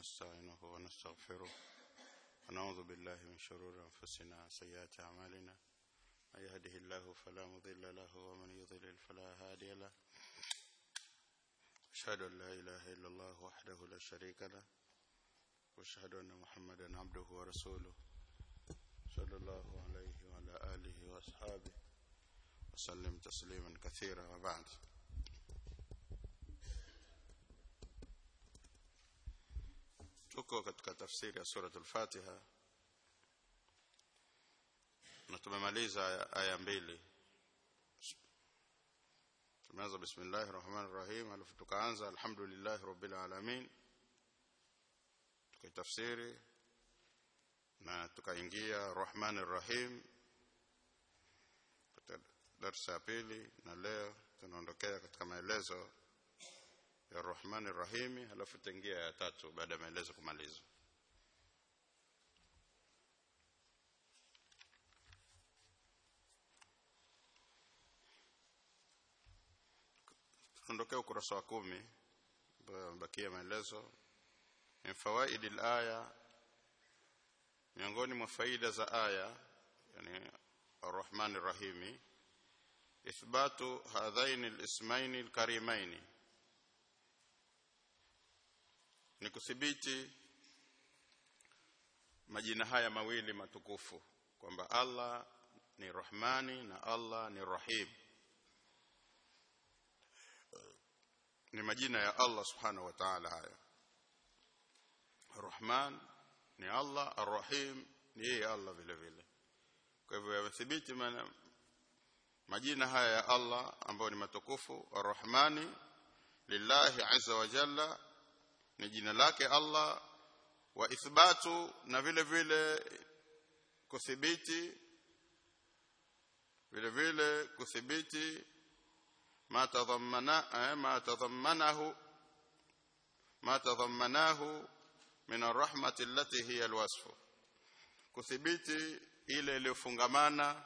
ونستعينه ونستغفره ونعوذ بالله من شرور أنفسنا وسيئات أعمالنا من يهده الله فلا مضل له ومن يضلل فلا هادي له أشهد أن لا إله إلا الله وحده لا شريك له وأشهد أن محمدا عبده ورسوله صلى الله عليه وعلى آله وأصحابه وسلم تسليما كثيرا وبعد tuko katika tafsiri ya suratul Fatiha na tumemaliza aya mbili tumeanza bismillahir rahmanir rahim alafu tukaanza alhamdulillahi rabbil alamin tukaitafsiri na tukaingia rahmanir rahim katika darasa ya pili na leo tunaondokea katika maelezo ya Rahmani Rahimi halafu tengia ya tatu baada ya maelezo kumalizwa tunaondokea ukurasa wa kumi ambayo amebakia maelezo min fawaidi alaya miongoni mwa faida za aya yani Ar-Rahmani Rahimi ithbatu hadhaini al-ismaini al-karimaini ni kuthibiti majina haya mawili matukufu kwamba Allah ni Rahmani na Allah ni Rahim ni majina ya Allah subhanahu wa ta'ala haya Rahman ni Allah Ar-Rahim ni yeye Allah vile vile kwa hivyo yamethibiti majina haya ya Allah ambayo ni matukufu Ar-Rahmani lillahi azza wa jalla ni jina lake Allah wa ithbatu na vile vile kuthibiti vile vile kuthibiti ma tadhammana eh, ma tadhammanahu ma tadhammanahu min arrahmati allati hiya alwasf kuthibiti ile iliyofungamana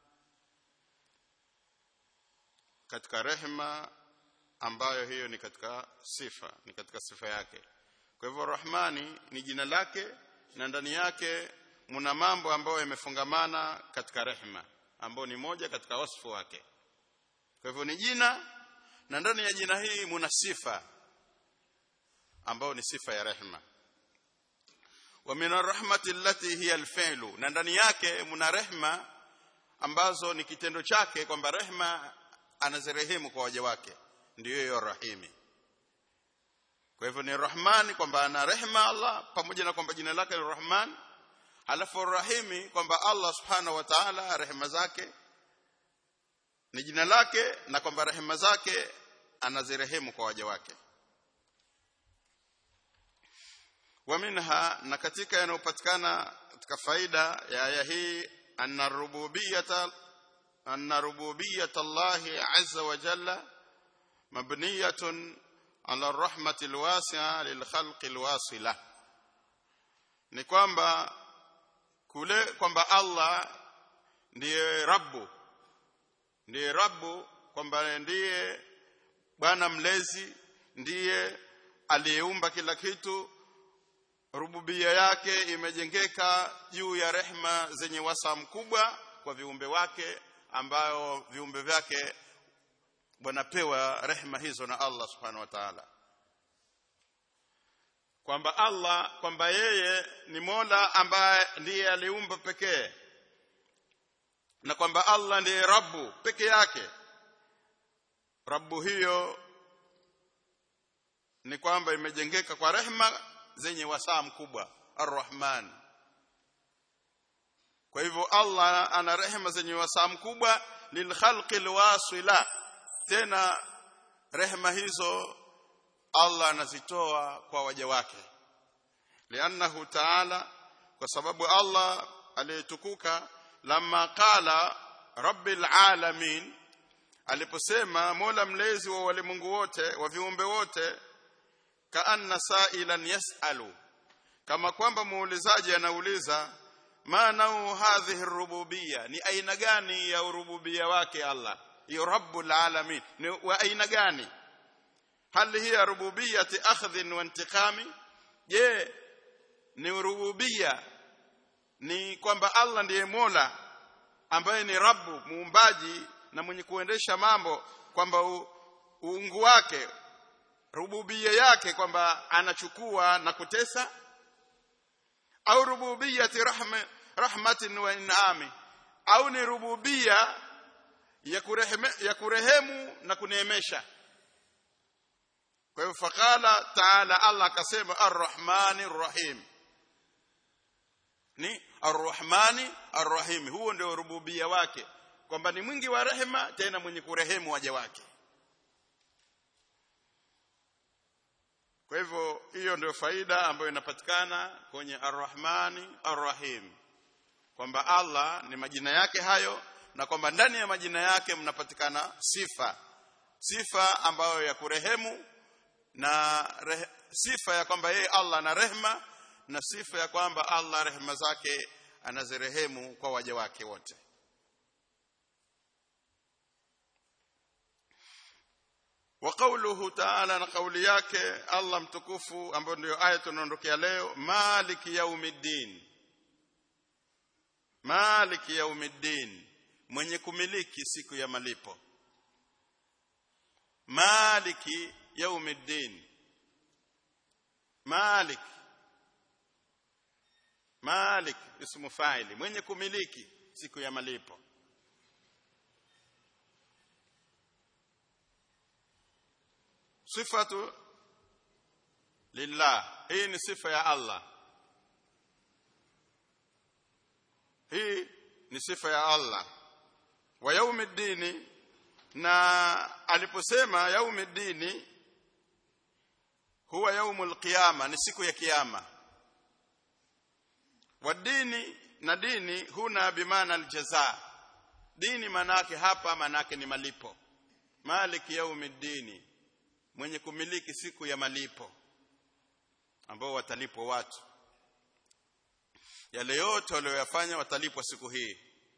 katika rehma ambayo hiyo ni katika sifa ni katika sifa yake kwa hivyo rahmani ni jina lake na ndani yake muna mambo ambayo yamefungamana katika rehma ambayo ni moja katika wasfu wake kwa hivyo ni jina na ndani ya jina hii muna sifa ambayo ni sifa ya rehma wa min arrahmati allati hiya alfi'lu na ndani yake muna rehma ambazo ni kitendo chake kwamba rehma anazirehemu kwa waja wake ndiyo hiyo rahimi kwa hivyo ni rahmani kwamba ana rehema Allah pamoja na kwamba jina lake ni rahman alafu rahimi kwamba Allah subhanahu wa ta'ala rehema zake ni jina lake na kwamba rehema zake anazirehemu kwa waja wake wa minha na katika yanayopatikana katika faida ya aya hii anna rububiyyata anna rububiyyata Allah azza wa jalla مبنية على الرحمة الواسعة للخلق الواصلة ni kwamba kule kwamba Allah ndiye Rabbu ndiye Rabbu kwamba ndiye Bwana mlezi ndiye aliyeumba kila kitu rububia yake imejengeka juu ya rehma zenye wasa mkubwa kwa viumbe wake ambayo viumbe vyake wanapewa rehema hizo na Allah subhanahu wa ta'ala kwamba Allah kwamba yeye ni Mola ambaye ndiye aliumba pekee na kwamba Allah ndiye Rabbu peke yake Rabbu hiyo ni kwamba imejengeka kwa rehema zenye wasaa mkubwa Ar-Rahman kwa hivyo Allah ana rehema zenye wasaa mkubwa lilkhalqi alwasila tena rehema hizo Allah anazitoa kwa waja wake liannahu ta'ala kwa sababu Allah aliyetukuka lamma qala rabbil alamin aliposema mola mlezi wa walimwengu wote wa viumbe wote kaanna sa'ilan yas'alu kama kwamba muulizaji anauliza maana hadhihi rububiyya ni aina gani ya urububia wake Allah hiyo rabbul alamin ni wa aina gani hal hiya rububiyyati akhdhin wa intiqami je ni rububia ni kwamba Allah ndiye Mola ambaye ni Rabbu muumbaji na mwenye kuendesha mambo kwamba uungu wake rububia yake kwamba anachukua na kutesa au rububiyati rahma rahmatin wa inami au ni rububia ya kurehemu, ya kurehemu na kuneemesha kwa hivyo fakala taala Allah akasema arrahmani rrahim ni arrahmani arrahim huo ndio rububia wake kwamba ni mwingi wa rehema tena mwenye kurehemu waja wake kwa hivyo hiyo ndio faida ambayo inapatikana kwenye arrahmani arrahim kwamba Allah ni majina yake hayo na kwamba ndani ya majina yake mnapatikana sifa sifa ambayo ya kurehemu na rehe, sifa ya kwamba yeye Allah ana rehema na sifa ya kwamba Allah rehema zake anazirehemu kwa waja wake wote wa qawluhu ta'ala na kauli yake Allah mtukufu ambayo ndio aya tunaondokea leo maliki yaumiddin maliki yaumiddin mwenye kumiliki siku ya malipo maliki yaumiddin malik malik ismu faili mwenye kumiliki siku ya malipo sifatu lillah hii ni sifa ya Allah hii ni sifa ya Allah wa yaumiddini na aliposema yaumiddini huwa yaumul qiyama ni siku ya kiyama wadini na dini huna bimaana aljaza dini manake hapa manake ni malipo maliki yaumiddini mwenye kumiliki siku ya malipo ambao watalipwa watu yale yote walioyafanya watalipwa siku hii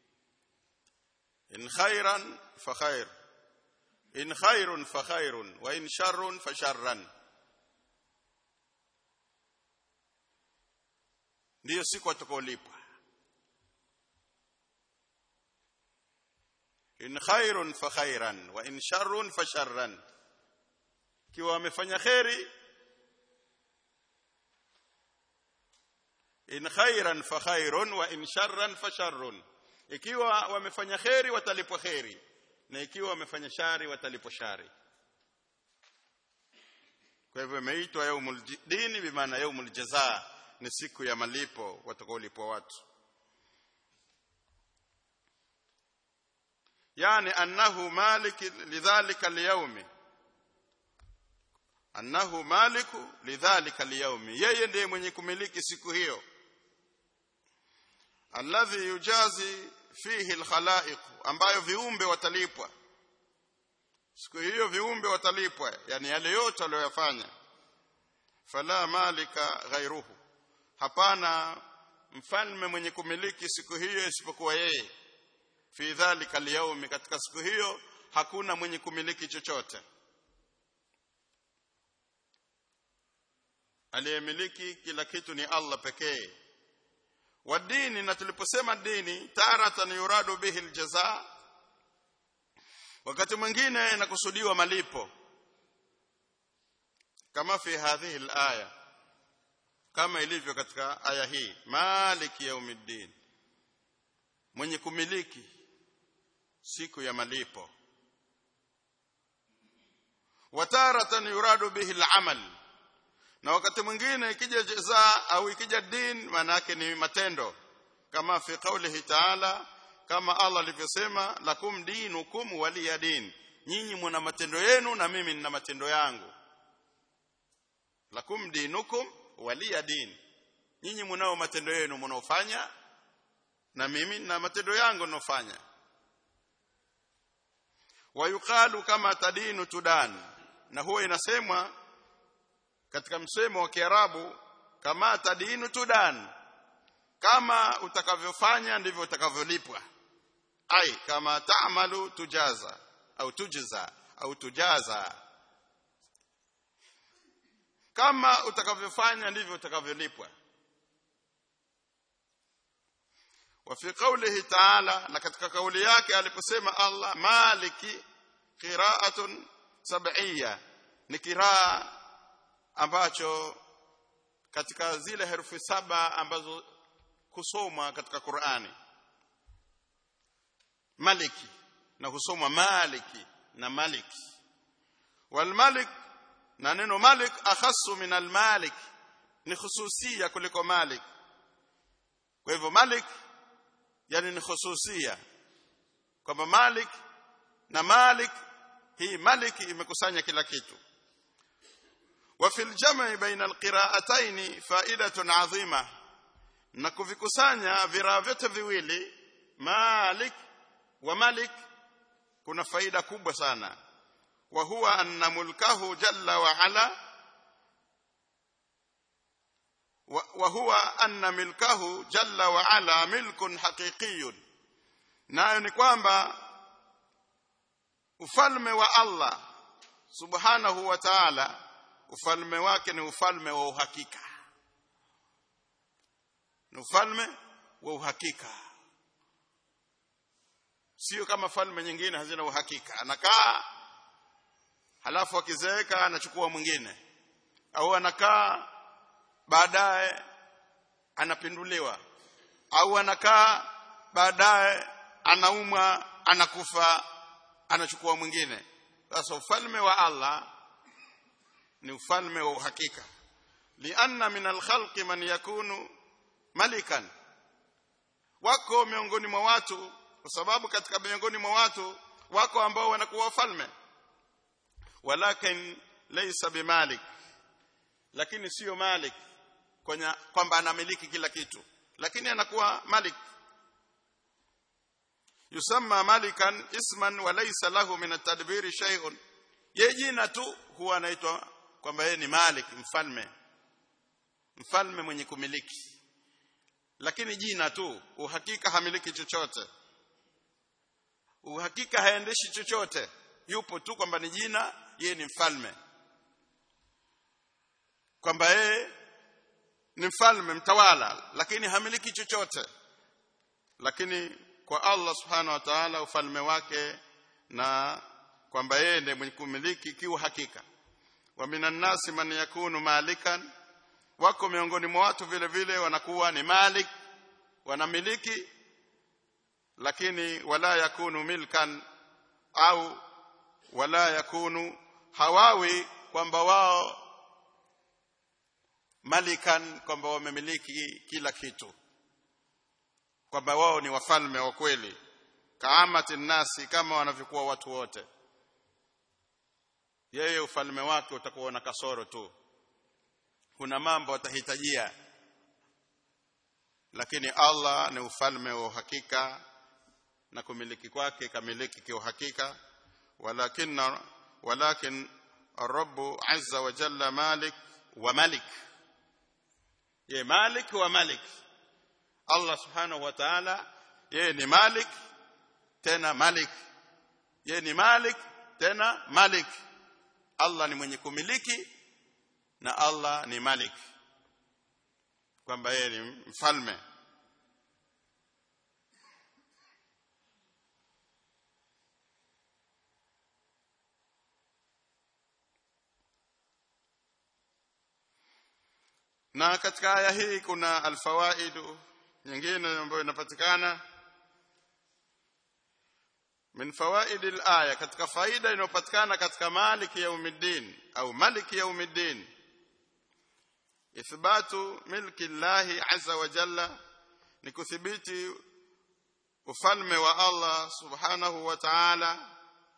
in khairan fa khair in khairun fa khairun wa in sharrun fa sharran ndiyo siku watakaolipwa in khairun fa khairan wa in sharrun fa sharran kiwa wamefanya kheri in khairan fa khairun wa in sharran fa sharrun ikiwa wamefanya kheri watalipwa kheri na ikiwa wamefanya shari watalipwa shari kwa hivyo imeitwa yaumul dini bimaana yaumul jazaa ni siku ya malipo watakaolipwa watu yani annahu malik lidhalika alyawmi annahu maliku lidhalika alyawmi yeye ndiye mwenye kumiliki siku hiyo alladhi yujazi fihi alkhalaiq ambayo viumbe watalipwa siku hiyo viumbe watalipwa yani yale yote waliyofanya fala malika ghairuhu hapana mfalme mwenye kumiliki siku hiyo isipokuwa yeye fi dhalika alyawmi katika siku hiyo hakuna mwenye kumiliki chochote aliyemiliki kila kitu ni Allah pekee wa dini na tuliposema dini taratan yuradu bihi aljaza wakati mwingine inakusudiwa malipo kama fi hadhihi alaya kama ilivyo katika aya hii maliki yaumiddin mwenye kumiliki siku ya malipo wataratan yuradu bihi al-amal na wakati mwingine ikija jaza au ikija din maana yake ni matendo kama fi qawlihi ta'ala kama Allah alivyosema lakum dinukum waliya din nyinyi mna matendo yenu na mimi nina matendo yangu lakum dinukum waliya din nyinyi mnao matendo yenu mnaofanya na mimi na matendo yangu ninofanya wayuqalu kama tadinu tudan na huwa inasemwa katika msemo wa Kiarabu kama tadinu tudan kama utakavyofanya ndivyo utakavyolipwa ai kama taamalu tujaza au tujza au tujaza kama utakavyofanya ndivyo utakavyolipwa wa fi qawlihi ta'ala na katika kauli yake aliposema Allah maliki qira'atun sab'iyya ni kiraa ambacho katika zile herufi saba ambazo kusomwa katika Qur'ani maliki na husomwa maliki na maliki wal malik na neno malik akhassu min al malik ni khususia kuliko malik kwa hivyo malik yani ni khususia kwamba malik na malik hii malik imekusanya kila kitu wa fil jam'i baina alqira'atayn fa'idatun 'azima na kuvikusanya viraa vyote viwili malik wa malik kuna faida kubwa sana wa huwa anna mulkahu jalla wa ala wa huwa anna milkahu jalla wa ala milkun haqiqiyun nayo ni kwamba ufalme wa Allah subhanahu wa ta'ala ufalme wake ni ufalme wa uhakika ni ufalme wa uhakika sio kama falme nyingine hazina uhakika anakaa halafu akizeeka anachukua mwingine au anakaa baadaye anapinduliwa au anakaa baadaye anaumwa anakufa anachukua mwingine sasa ufalme wa Allah ni ufalme wa uhakika lianna min alkhalqi man yakunu malikan wako miongoni mwa watu kwa sababu katika miongoni mwa watu wako ambao wanakuwa wafalme walakin laysa bimalik lakini sio malik kwamba anamiliki kila kitu lakini anakuwa malik yusamma malikan isman wa laysa lahu min at-tadbiri shay'un yeye jina tu huwa anaitwa kwamba yeye ni malik mfalme mfalme mwenye kumiliki lakini jina tu uhakika hamiliki chochote uhakika haendeshi chochote yupo tu kwamba ni jina yeye ni mfalme kwamba yeye ni mfalme mtawala lakini hamiliki chochote lakini kwa Allah subhanahu wa ta'ala ufalme wake na kwamba yeye ndiye mwenye kumiliki kiu hakika wa minan nasi man yakunu malikan wako miongoni mwa watu vile vile wanakuwa ni malik wanamiliki lakini wala yakunu milkan au wala yakunu hawawi kwamba wao malikan kwamba wamemiliki kila kitu kwamba wao ni wafalme wa kweli kaamati nasi kama wanavyokuwa watu wote yeye ufalme wake utakuwa na kasoro tu kuna mambo atahitajia lakini Allah ni ufalme wa uhakika na kumiliki kwake kamiliki kiuhakika walakin walakin الرب عز وجل مالك وملك ye malik wa malik Allah subhanahu wa ta'ala yeye ni malik tena malik yeye ni malik tena malik Allah ni mwenye kumiliki na Allah ni malik kwamba yeye ni mfalme na katika aya hii kuna alfawaidu nyingine ambayo inapatikana min fawaidi alaya katika faida inayopatikana katika maliki yaumiddin au maliki yaumiddin ithbatu milki llahi azza wa jalla ni kuthibiti ufalme wa Allah subhanahu wa ta'ala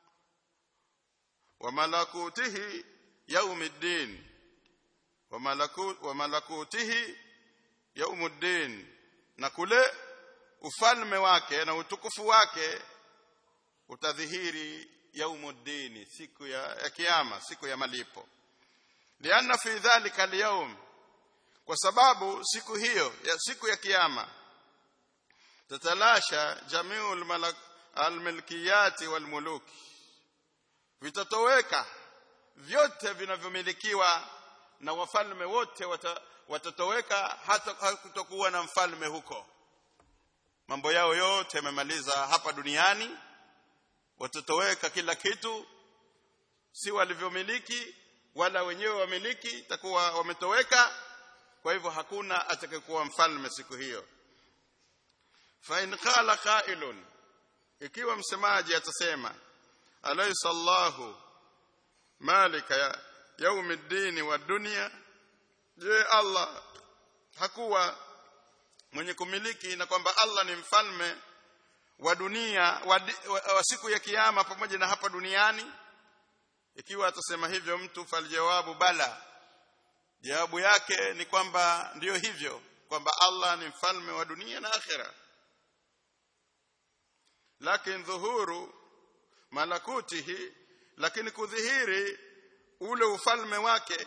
wa malakutihi yaumiddin wa malakut wa malakutihi yaumuddin na kule ufalme wake na utukufu wake utadhihiri yaumuddin siku ya, ya kiyama siku ya malipo lianna fi dhalika alyawm kwa sababu siku hiyo ya siku ya kiyama tatalasha jamiul malak almilkiyati walmuluki vitatoweka vyote vinavyomilikiwa na wafalme wote wata, watatoweka hata hakutakuwa na mfalme huko mambo yao yote yamemaliza hapa duniani watatoweka kila kitu si walivyomiliki wala wenyewe wamiliki itakuwa wametoweka kwa hivyo hakuna atakayekuwa mfalme siku hiyo fa in qala qailun ikiwa msemaji atasema alaysa Allahu malika ya yaumiddin wa dunya je Allah hakuwa mwenye kumiliki na kwamba Allah ni mfalme wa dunia wa, wa, wa siku ya kiyama pamoja na hapa duniani ikiwa atasema hivyo mtu faljawabu bala jawabu yake ni kwamba ndiyo hivyo kwamba Allah ni mfalme wa dunia na akhera lakini dhuhuru malakutihi lakini kudhihiri ule ufalme wake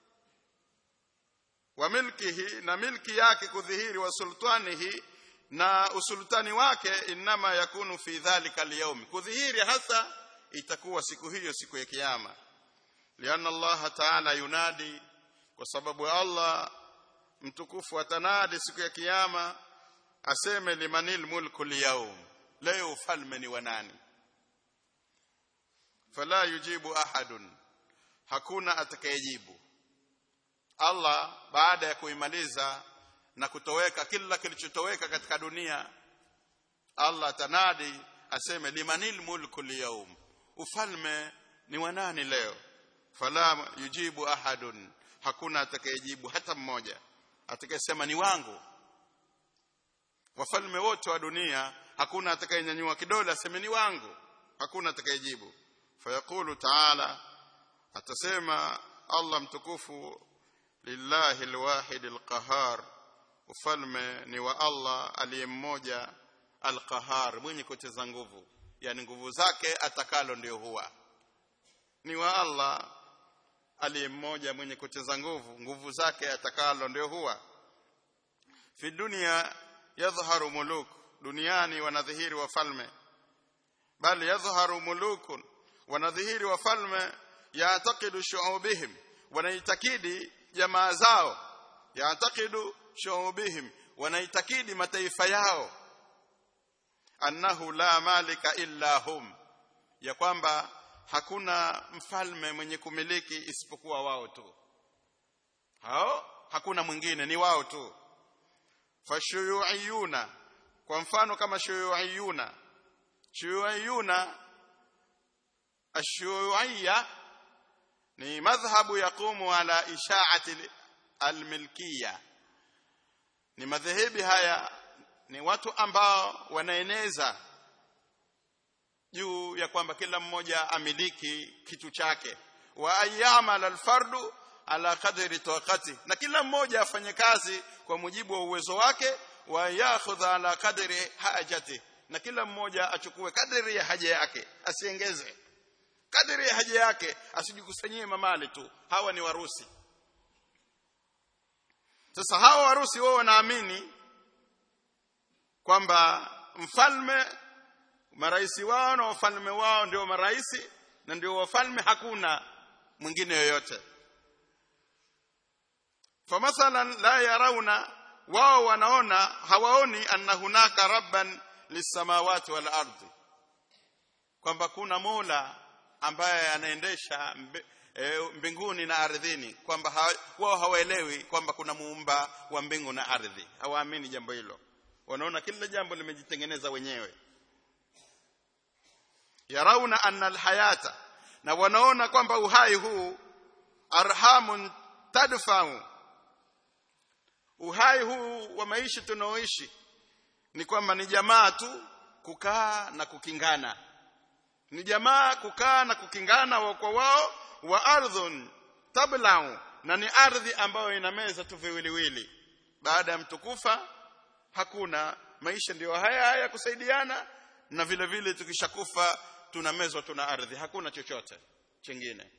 wa milkihi na milki yake kudhihiri wa sultanihi na usultani wake inama yakunu fi dhalika al kudhihiri hasa itakuwa siku hiyo siku ya kiyama lianna Allah ta'ala yunadi kwa sababu Allah mtukufu atanadi siku ya kiyama aseme limanil mulku liyawm leo ufalme ni wa nani fala yujibu ahadun hakuna atakayejibu Allah baada ya kuimaliza na kutoweka kila kilichotoweka katika dunia Allah tanadi aseme limanil mulku liyawm ufalme ni wa nani leo fala yujibu ahadun hakuna atakayejibu hata mmoja atakayesema ni wangu wafalme wote wa dunia hakuna atakayenyanyua kidole aseme ni wangu hakuna atakayejibu fayaqulu ta'ala atasema Allah mtukufu lillahi alwahid alqahar ufalme ni wa Allah aliye mmoja alqahar mwenye kuteza nguvu yani nguvu zake atakalo ndio huwa ni wa Allah aliye mmoja mwenye kuteza nguvu nguvu zake atakalo ndio huwa fi dunia yadhharu muluk duniani wanadhihiri wafalme bali yadhharu mulukun wanadhihiri wafalme yaatakidu shu'ubihim wanaitakidi jamaa zao yaatakidu shu'ubihim wanaitakidi mataifa yao annahu la malika illa hum ya kwamba hakuna mfalme mwenye kumiliki isipokuwa wao tu hao hakuna mwingine ni wao tu fashuyuiyuna kwa mfano kama shuyuiyuna shuyuiyuna ashuyuiyya ni madhhabu yaqumu ala isha'ati almilkiyya ni madhehebi haya ni watu ambao wanaeneza juu ya kwamba kila mmoja amiliki kitu chake wa ayyamal alfardu ala qadri tawqati na kila mmoja afanye kazi kwa mujibu wa uwezo wake wa yakhudha ala qadri hajati na kila mmoja achukue kadri ya haja yake asiengeze kadri ya haja yake asijikusanyie mamali tu hawa ni warusi sasa hawa warusi wao wanaamini kwamba mfalme maraisi wao na wafalme wao ndio maraisi na ndio wafalme hakuna mwingine yoyote famathalan la yarawna wao wanaona hawaoni anna hunaka rabban lisamawati wal ardi kwamba kuna mola ambaye anaendesha mbe, e, mbinguni na ardhini kwamba ha, wao hawaelewi kwamba kuna muumba wa mbingu na ardhi hawaamini jambo hilo wanaona kila jambo limejitengeneza wenyewe yarauna anna alhayata na wanaona kwamba uhai huu arhamun tadfa'u uhai huu wa maisha tunaoishi ni kwamba ni jamaa tu kukaa na kukingana ni jamaa kukaa na kukingana wa kwa wao wa ardhun tablau na ni ardhi ambayo inameza tu viwiliwili baada ya mtukufa hakuna maisha ndiyo haya haya kusaidiana na vile vile tukishakufa tunamezwa tuna ardhi hakuna chochote chingine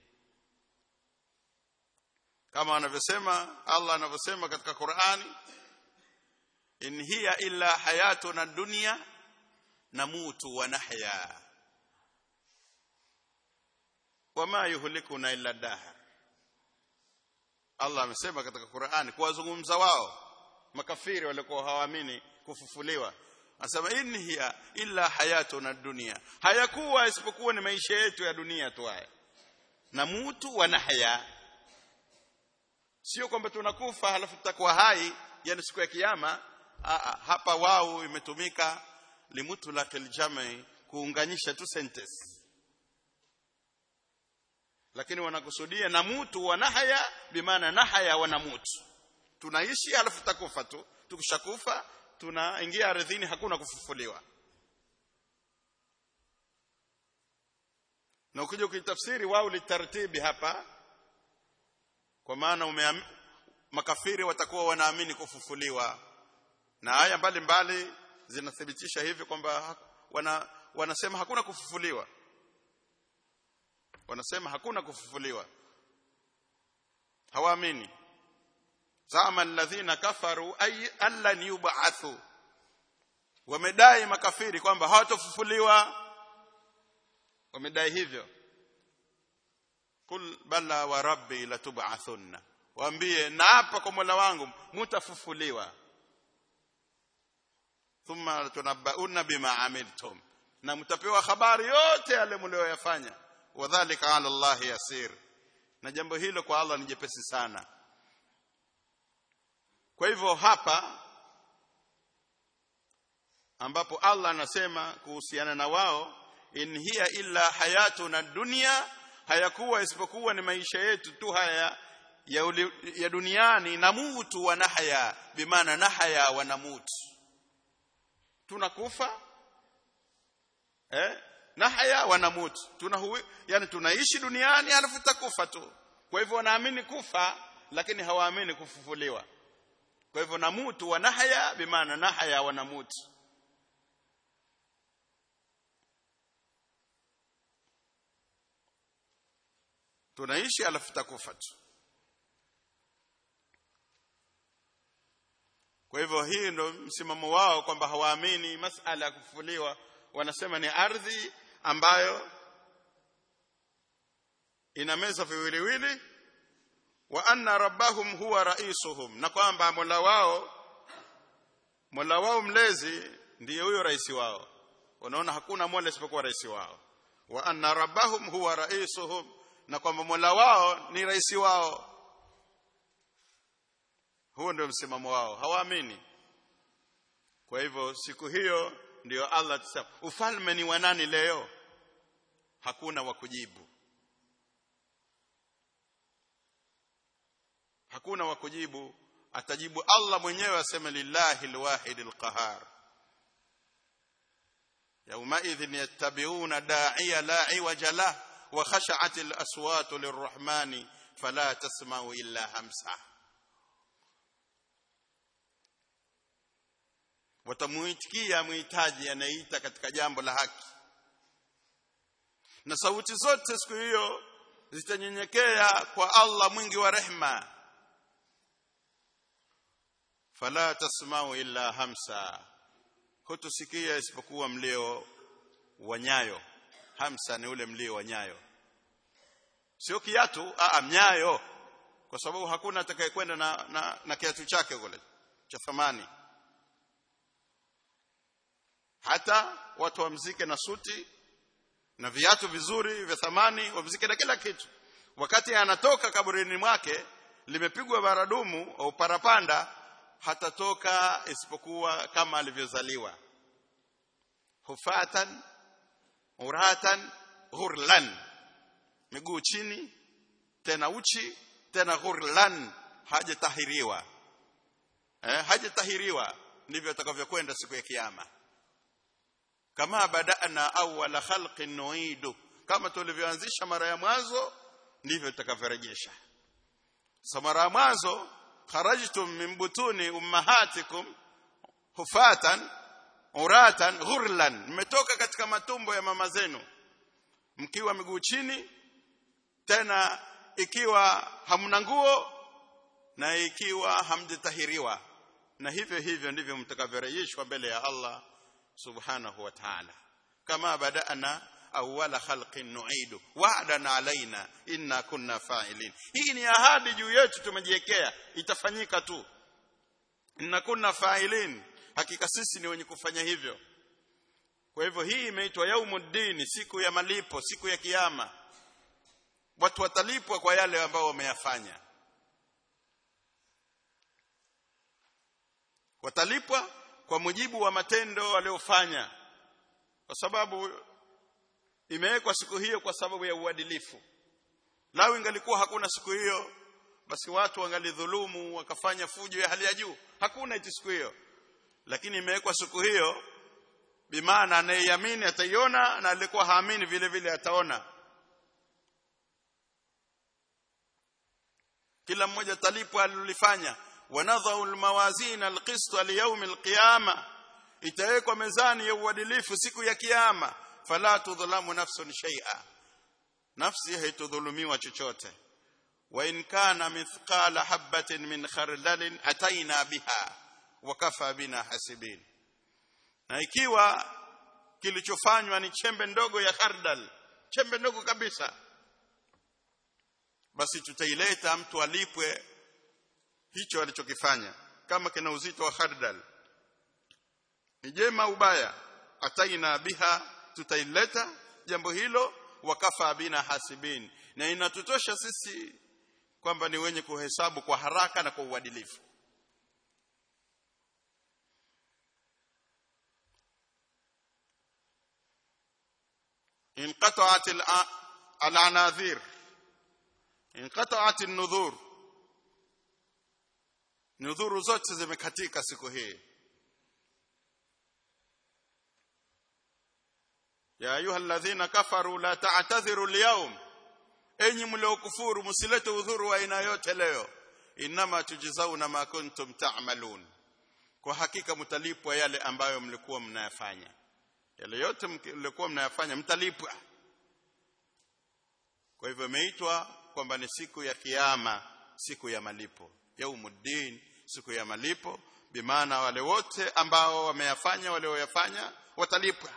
kama anavyosema Allah anavyosema katika Qur'ani in hiya illa hayatuna dunya namutu wa nahya wama yuhlikuna illa dahr Allah amesema katika Qur'ani kuwazungumza wao makafiri walikuwa hawaamini kufufuliwa anasema in hiya illa hayatuna dunia hayakuwa isipokuwa ni maisha yetu ya dunia tu haya na mutu wa nahya sio kwamba tunakufa halafu tutakuwa hai yani siku ya kiyama Aa, hapa wao imetumika limutlaqil jam'i kuunganisha tu sentence lakini wanakusudia na mutu wa nahya bimaana nahya wa namutu tunaishi halafu tutakufa tu tukishakufa tunaingia ardhini hakuna kufufuliwa na ukija ukitafsiri wao litartibi hapa kwa maana umeam... makafiri watakuwa wanaamini kufufuliwa na aya mbalimbali zinathibitisha hivi kwamba wana, wanasema hakuna kufufuliwa wanasema hakuna kufufuliwa hawaamini zama alladhina kafaru ay allan yub'athu wamedai makafiri kwamba hawatofufuliwa wamedai hivyo kul bala wa rabbi latub'athunna waambie naapa kwa Mola wangu mutafufuliwa thumma tunabbauna bima amiltum na mtapewa habari yote yale mlioyafanya wadhālika 'ala Allah yasir na jambo hilo kwa Allah ni jepesi sana kwa hivyo hapa ambapo Allah anasema kuhusiana na wao in hiya illa hayatuna dunya hayakuwa isipokuwa ni maisha yetu tu haya ya, uli, ya duniani na mutu wa nahya bimaana nahya wa namutu tunakufa eh nahya wa namutu tuna yani tunaishi duniani alafu tutakufa tu kwa hivyo wanaamini kufa lakini hawaamini kufufuliwa kwa hivyo namutu wa nahya bimaana nahya wa namutu tunaishi alafu tutakufa tu kwa hivyo hii ndo msimamo wao kwamba hawaamini masala ya kufufuliwa wanasema ni ardhi ambayo ina meza viwiliwili wa anna rabbahum huwa raisuhum na kwamba mola wao mola wao mlezi ndiye huyo rais wao unaona hakuna mola isipokuwa rais wao wa anna rabbahum huwa raisuhum na kwamba mola wao ni rais wao huo ndio msimamo wao hawaamini kwa hivyo siku hiyo ndiyo Allah tusema ufalme ni wa nani leo hakuna wa kujibu hakuna wa kujibu atajibu Allah mwenyewe aseme lillahi alwahid alqahar يومئذ يتبعون داعي لا عوج له وخشعت الأصوات للرحمن فلا تسمع إلا همسه watamuitikia muhitaji anayeita katika jambo la haki na sauti zote siku hiyo zitanyenyekea kwa Allah mwingi wa rehma fala tasma'u illa hamsa hutusikia isipokuwa mlio wa nyayo hamsa ni ule mlio wa nyayo sio kiatu a mnyayo kwa sababu hakuna atakayekwenda na, na, na kiatu chake kule cha thamani hata watu wamzike na suti na viatu vizuri vya thamani wamzike na kila kitu wakati anatoka kaburini mwake limepigwa baradumu au parapanda hatatoka isipokuwa kama alivyozaliwa hufatan uratan ghurlan miguu chini tena uchi tena ghurlan hajatahiriwa eh hajatahiriwa ndivyo atakavyokwenda siku ya kiyama kama badana awwala khalqin nuidu kama tulivyoanzisha mara ya mwanzo ndivyo tutakavyorejesha so mara ya mwanzo kharajtum min butuni ummahatikum hufatan uratan ghurlan mmetoka katika matumbo ya mama zenu mkiwa miguu chini tena ikiwa hamna nguo na ikiwa hamjatahiriwa na hivyo hivyo ndivyo mtakavyorejeshwa mbele ya Allah subhanahu wa ta'ala kama badana awwala khalqin nu'idu wa'dan alaina inna kunna fa'ilin hii ni ahadi juu yetu tumejiwekea itafanyika tu inna kunna fa'ilin hakika sisi ni wenye kufanya hivyo kwa hivyo hii imeitwa yaumuddin siku ya malipo siku ya kiyama watu watalipwa kwa yale ambao wameyafanya watalipwa kwa mujibu wa matendo waliofanya kwa sababu imewekwa siku hiyo kwa sababu ya uadilifu lao ingalikuwa hakuna siku hiyo basi watu wangalidhulumu wakafanya fujo ya hali ya juu hakuna iti siku hiyo lakini imewekwa siku hiyo bimaana anayeamini ataiona na alikuwa haamini vile vile ataona kila mmoja talipwa alilofanya wanadhau almawazin alqist liyawm alqiyama itawekwa mezani ya uadilifu siku ya kiyama fala tudhlamu nafsun shay'a nafsi haitudhulumiwa chochote wa in kana mithqala habatin min khardalin ataina biha wa kafa bina hasibin na ikiwa kilichofanywa ni chembe ndogo ya khardal chembe ndogo kabisa basi tutaileta mtu alipwe hicho alichokifanya kama kina uzito wa khardal ni jema ubaya ataina biha tutaileta jambo hilo wakafa bina hasibin na inatutosha sisi kwamba ni wenye kuhesabu kwa haraka na kwa uadilifu انقطعت العناذير انقطعت النذور nudhuru zote zimekatika siku hii ya ayuha alladhina kafaru la ta'tadhiru alyawm enyi mliokufuru msilete udhuru wa aina yote leo inama tujzauna ma kuntum ta'malun kwa hakika mtalipwa yale ambayo mlikuwa mnayafanya yale yote mlikuwa mnayafanya mtalipwa kwa hivyo imeitwa kwamba ni siku ya kiyama siku ya malipo yaumuddin siku ya malipo bimaana wale wote ambao wameyafanya walioyafanya watalipwa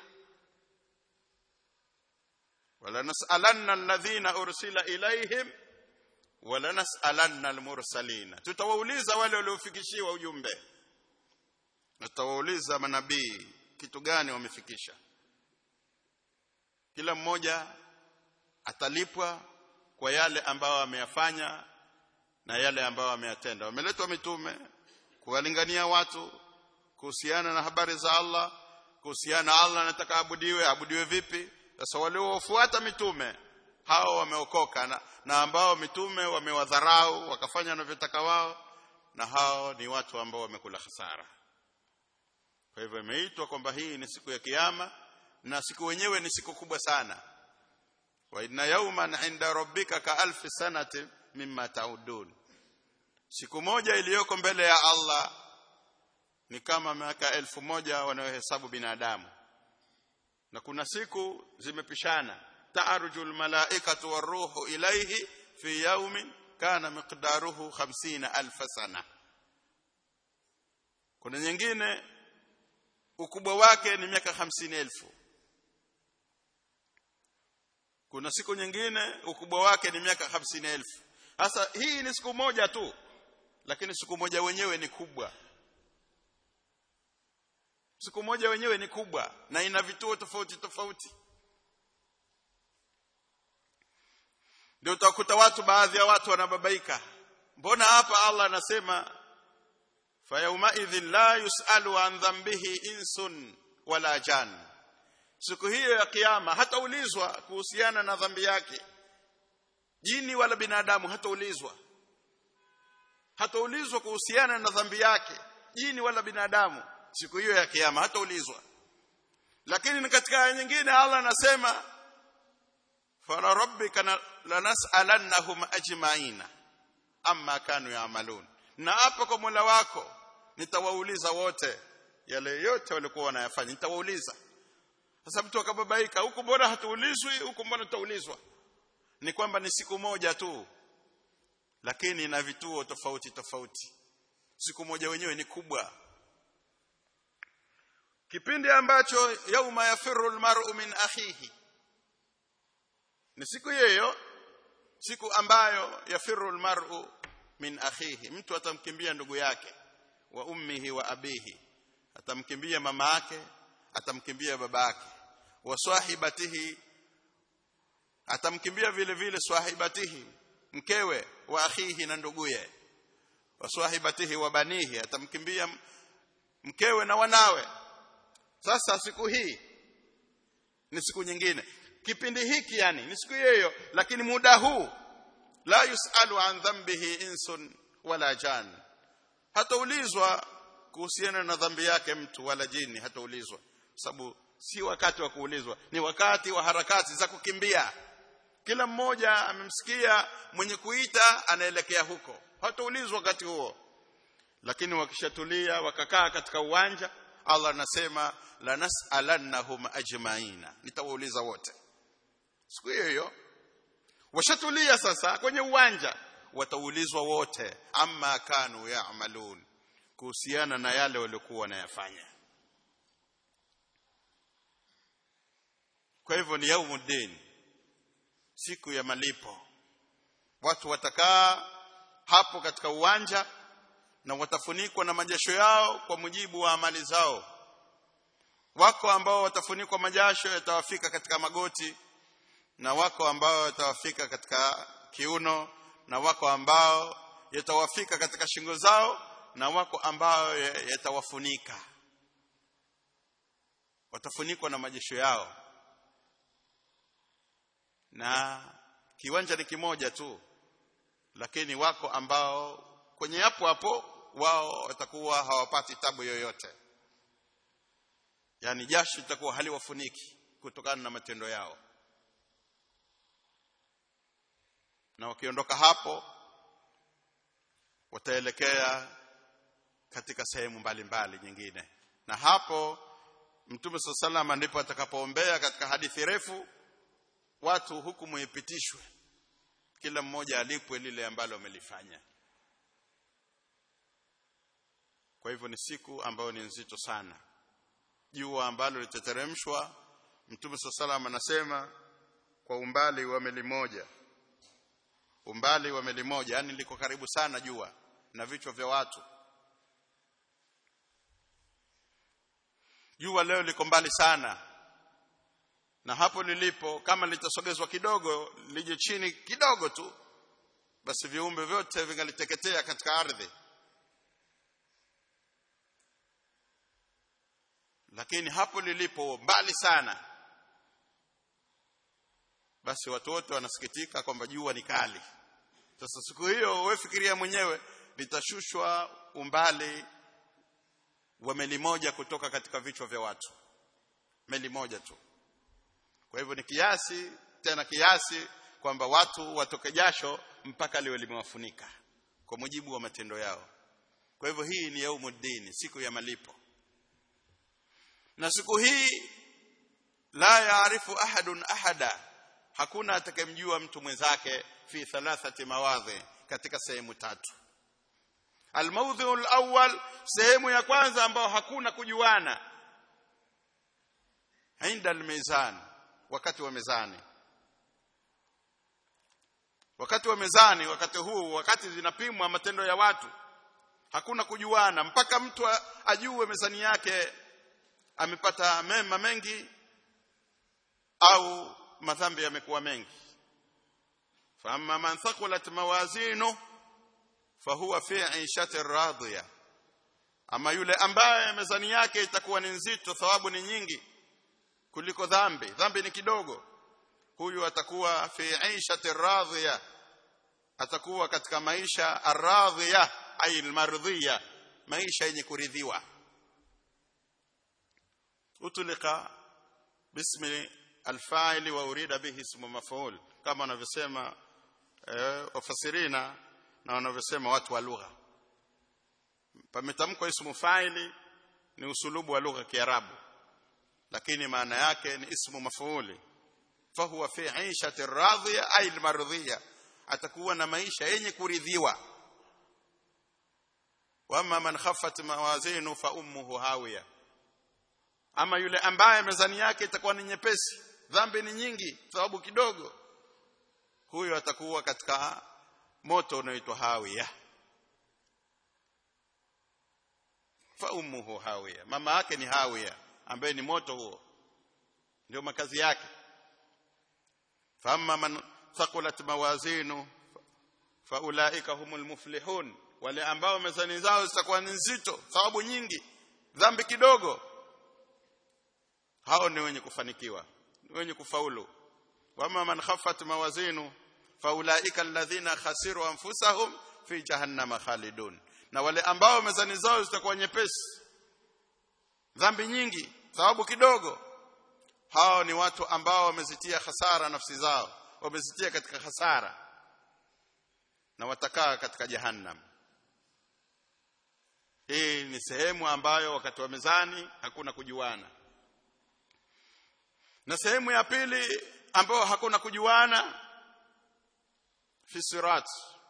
wala nasalanna alladhina ursila ilaihim wala nasalanna almursalina tutawauliza wale waliofikishiwa ujumbe tutawauliza manabii kitu gani wamefikisha kila mmoja atalipwa kwa yale ambayo ameyafanya na yale ambayo ameyatenda wameletwa mitume kuwalingania watu kuhusiana na habari za Allah kuhusiana na Allah anataka abudiwe abudiwe vipi sasa waliofuata mitume hao wameokoka na, na ambao mitume wamewadharau wakafanya wanavyotaka wao na hao ni watu ambao wamekula hasara kwa hivyo imeitwa kwamba hii ni siku ya kiyama na siku wenyewe ni siku kubwa sana wa inna yawman 'inda rabbika ka alfi sanati mimma taudun siku moja iliyoko mbele ya Allah ni kama miaka elfu moja wanayohesabu binadamu na kuna siku zimepishana ta'arujul malaikatu waruhu ilayhi fi yawmin kana miqdaruhu 50000 sana kuna nyingine ukubwa wake ni miaka 50000 kuna siku nyingine ukubwa wake ni miaka 50000 sasa hii ni siku moja tu lakini siku moja wenyewe ni kubwa siku moja wenyewe ni kubwa na ina vituo tofauti tofauti ndio utakuta watu baadhi ya watu wanababaika mbona hapa Allah anasema fayauma idhin la yusalu an dhanbihi insun wala jan siku hiyo ya kiyama hataulizwa kuhusiana na dhambi yake jini wala binadamu hataulizwa hataulizwa kuhusiana na dhambi yake jini wala binadamu siku hiyo ya kiyama hataulizwa lakini ni katika aya nyingine Allah anasema fala rabbika lanas'alannahum ajma'ina amma kanu ya'malun na hapa kwa Mola wako nitawauliza wote yale yote walikuwa wanayafanya nitawauliza sasa mtu akababaika huku mbona hatuulizwi huku mbona tutaulizwa ni kwamba ni siku moja tu lakini na vituo tofauti tofauti siku moja wenyewe ni kubwa kipindi ambacho yauma yafiru almar'u min akhihi ni siku hiyo siku ambayo yafiru almar'u min akhihi mtu atamkimbia ndugu yake wa ummihi wa abihi atamkimbia mama yake atamkimbia baba yake wa swahibatihi atamkimbia vile vile swahibatihi mkewe wa akhihi na nduguye wa swahibatihi wa banihi atamkimbia mkewe na wanawe sasa siku hii ni siku nyingine kipindi hiki yani ni siku hiyo lakini muda huu la yusalu an dhanbihi insun wala jan hataulizwa kuhusiana na dhambi yake mtu wala jini hataulizwa sababu si wakati wa kuulizwa ni wakati wa harakati za kukimbia kila mmoja amemsikia mwenye kuita anaelekea huko hataulizwa wakati huo lakini wakishatulia wakakaa katika uwanja Allah anasema la nas'alannahum ajma'ina nitawauliza wote siku hiyo hiyo washatulia sasa kwenye uwanja wataulizwa wote amma kanu ya'malun kuhusiana na yale waliokuwa wanayafanya kwa hivyo ni yaumuddin siku ya malipo watu watakaa hapo katika uwanja na watafunikwa na majasho yao kwa mujibu wa amali zao wako ambao watafunikwa majasho yatawafika katika magoti na wako ambao yatawafika katika kiuno na wako ambao yatawafika katika shingo zao na wako ambao yatawafunika watafunikwa na majasho yao na kiwanja ni kimoja tu lakini wako ambao kwenye hapo hapo wao watakuwa hawapati tabu yoyote yani jasho litakuwa haliwafuniki kutokana na matendo yao na wakiondoka hapo wataelekea katika sehemu mbalimbali nyingine na hapo mtume sallallahu ndipo atakapoombea katika hadithi refu watu hukumu ipitishwe kila mmoja alipwe lile ambalo amelifanya kwa hivyo ni siku ambayo ni nzito sana jua ambalo litateremshwa mtume sallallahu anasema kwa umbali wa meli moja umbali wa meli moja yani liko karibu sana jua na vichwa vya watu jua leo liko mbali sana na hapo lilipo kama litasogezwa kidogo lije chini kidogo tu basi viumbe vyote vingaliteketea katika ardhi lakini hapo lilipo mbali sana basi watu wote wanasikitika kwamba jua ni kali sasa siku hiyo wewe fikiria mwenyewe litashushwa umbali wa meli moja kutoka katika vichwa vya watu meli moja tu kwa hivyo ni kiasi tena kiasi kwamba watu watoke jasho mpaka liwe limewafunika kwa mujibu wa matendo yao kwa hivyo hii ni yaumuddin siku ya malipo na siku hii la yaarifu ahadun ahada hakuna atakayemjua mtu mwenzake fi thalathati mawadhi katika sehemu tatu almawdhu alawwal sehemu ya kwanza ambao hakuna kujuana inda almizan wakati wa mezani wakati wa mezani wakati huu wakati zinapimwa matendo ya watu hakuna kujuana mpaka mtu ajue mezani yake amepata mema mengi au madhambi yamekuwa mengi فاما من ثقلت موازينه فهو في عيشه راضيه ama yule ambaye mezani yake itakuwa ni nzito thawabu ni nyingi kuliko dhambi dhambi ni kidogo huyu atakuwa fi aishati radhiya atakuwa katika maisha aradhiya ay almardhiya maisha yenye kuridhiwa utulika bismi alfa'il wa urida bihi ismu maf'ul kama wanavyosema eh, wafasirina na wanavyosema watu wa lugha pametamkwa ismu fa'ili ni usulubu wa lugha ya Kiarabu lakini maana yake ni ismu mafuuli fahuwa fi 'ishati radhiya ay almardhiya atakuwa na maisha yenye kuridhiwa wama man khaffat mawazinu fa ummuhu hawiya ama yule ambaye mezani yake itakuwa ni nyepesi dhambi ni nyingi sababu kidogo huyo atakuwa katika moto unaoitwa hawiya fa ummuhu hawiya mama yake ni hawiya ambaye ni moto huo ndio makazi yake famma man thaqulat mawazinu faulaika humul muflihun wale ambao mezani zao zitakuwa ni nzito thawabu nyingi dhambi kidogo hao ni wenye kufanikiwa ni wenye kufaulu wama man khaffat mawazinu faulaika alladhina khasiru anfusahum fi jahannama khalidun na wale ambao mezani zao zitakuwa nyepesi dhambi nyingi thawabu kidogo hao ni watu ambao wamezitia hasara nafsi zao wamezitia katika hasara na watakaa katika jahannam hii ni sehemu ambayo wakati wa mezani hakuna kujuana na sehemu ya pili ambayo hakuna kujuana fi sirat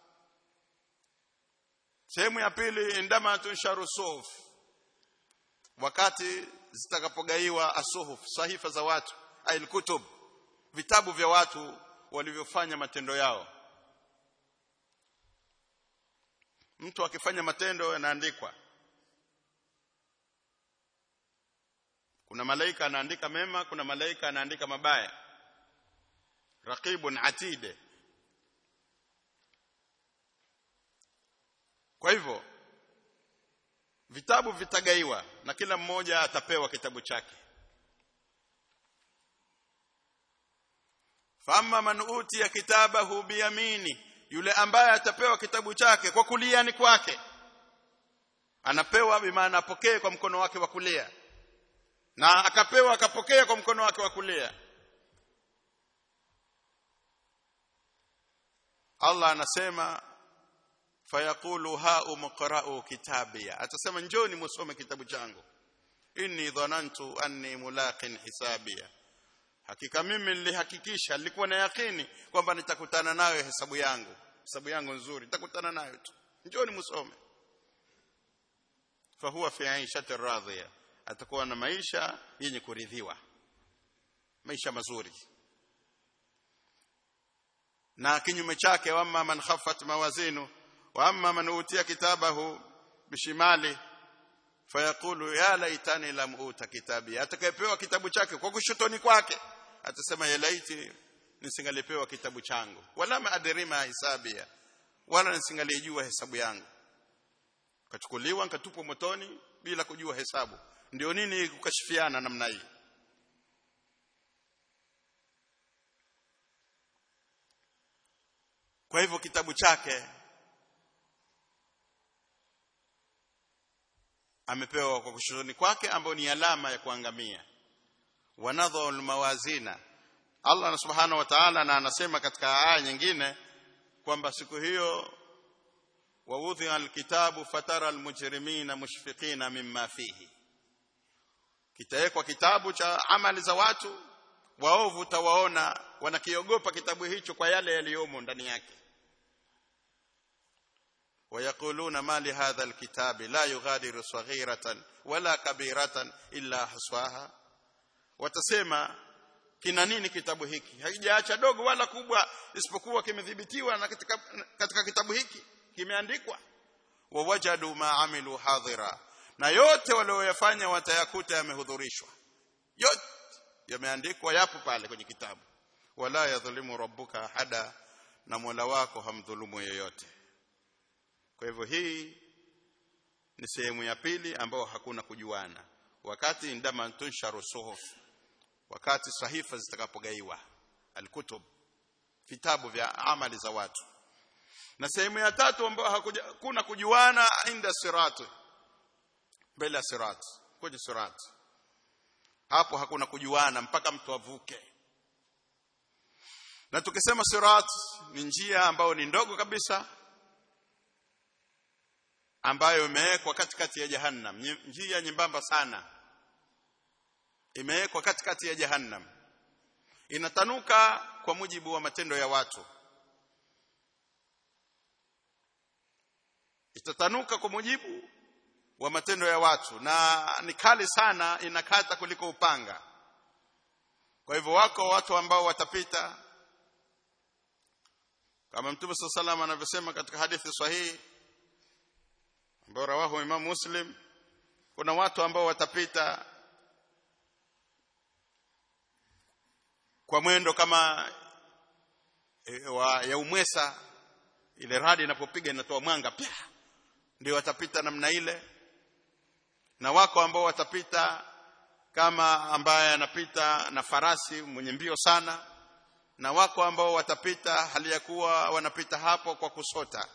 sehemu ya pili indama tunsharu suhuf wakati zitakapogaiwa asuhuf sahifa za watu ail kutub vitabu vya watu walivyofanya matendo yao mtu akifanya matendo yanaandikwa kuna malaika anaandika mema kuna malaika anaandika mabaya raqibun atide kwa hivyo vitabu vitagaiwa na kila mmoja atapewa kitabu chake fama man utiya kitabahu biyamini yule ambaye atapewa kitabu chake kwa kuliani kwake anapewa bimaana apokee kwa mkono wake wa kulia na akapewa akapokea kwa mkono wake wa kulia Allah anasema fayaqulu ha umqra'u kitabia atasema njoni musome kitabu changu inni dhanantu anni mulaqin hisabia hakika mimi nilihakikisha nilikuwa na yakini kwamba nitakutana nayo hesabu yangu hesabu yangu nzuri nitakutana nayo tu njoni musome fahuwa fi 'aishati radhiya atakuwa na maisha yenye kuridhiwa maisha mazuri na kinyume chake wamma man khaffat mawazinu wa amma man utiya kitabahu bishimali fayaqulu ya laitani lam uta kitabi atakayepewa kitabu chake kwa kushotoni kwake atasema ya laiti nisingalipewa kitabu changu wala ma adrima hisabia wala nisingalijua hesabu yangu kachukuliwa nikatupwa motoni bila kujua hesabu ndio nini kukashifiana namna hii kwa hivyo kitabu chake amepewa kwa kushotoni kwake ambayo ni alama ya kuangamia wanadhu almawazina Allah subhanahu wa ta'ala na anasema katika aya nyingine kwamba siku hiyo wawudhi alkitabu fatara almujrimina mushfiqina mimma fihi kitawekwa kitabu cha amali za watu waovu tawaona wanakiogopa kitabu hicho kwa yale yaliyomo ndani yake ويقولون ما لهذا الكتاب لا يغادر صغيرة ولا كبيرة إلا حصاها watasema kina nini kitabu hiki haijaacha dogo wala kubwa isipokuwa kimedhibitiwa na katika, katika kitabu hiki kimeandikwa wawajadu ma amilu hadhira na yote walioyafanya watayakuta yamehudhurishwa yote yameandikwa yapo pale kwenye kitabu wala yadhlimu rabbuka ahada na Mola wako hamdhulumu yoyote kwa hivyo hii ni sehemu ya pili ambayo hakuna kujuana wakati indama tunsharu suhuf wakati sahifa zitakapogaiwa alkutub vitabu vya amali za watu na sehemu ya tatu ambayo hakuna kujuana inda sirat mbele ya sirat kwenye sirat hapo hakuna kujuana mpaka mtu avuke na tukisema sirat ni njia ambayo ni ndogo kabisa ambayo imewekwa katikati ya jahannam njia nyembamba sana imewekwa katikati ya jahannam inatanuka kwa mujibu wa matendo ya watu itatanuka kwa mujibu wa matendo ya watu na ni kali sana inakata kuliko upanga kwa hivyo wako watu ambao watapita kama mtume sallallahu alayhi wasallam anavyosema katika hadithi sahihi ambayo rawahu Imam Muslim kuna watu ambao watapita kwa mwendo kama e, wa, ya umwesa ile radi inapopiga inatoa mwanga pia ndio watapita namna ile na wako ambao watapita kama ambaye anapita na farasi mwenye mbio sana na wako ambao watapita hali ya kuwa wanapita hapo kwa kusota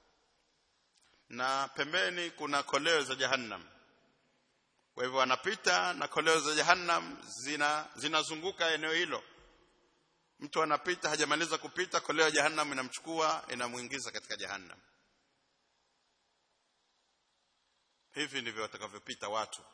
na pembeni kuna koleo za jahannam kwa hivyo wanapita na koleo za jahannam zina zinazunguka eneo hilo mtu anapita hajamaliza kupita koleo ya jahannam inamchukua inamuingiza katika jahannam hivi ndivyo watakavyopita watu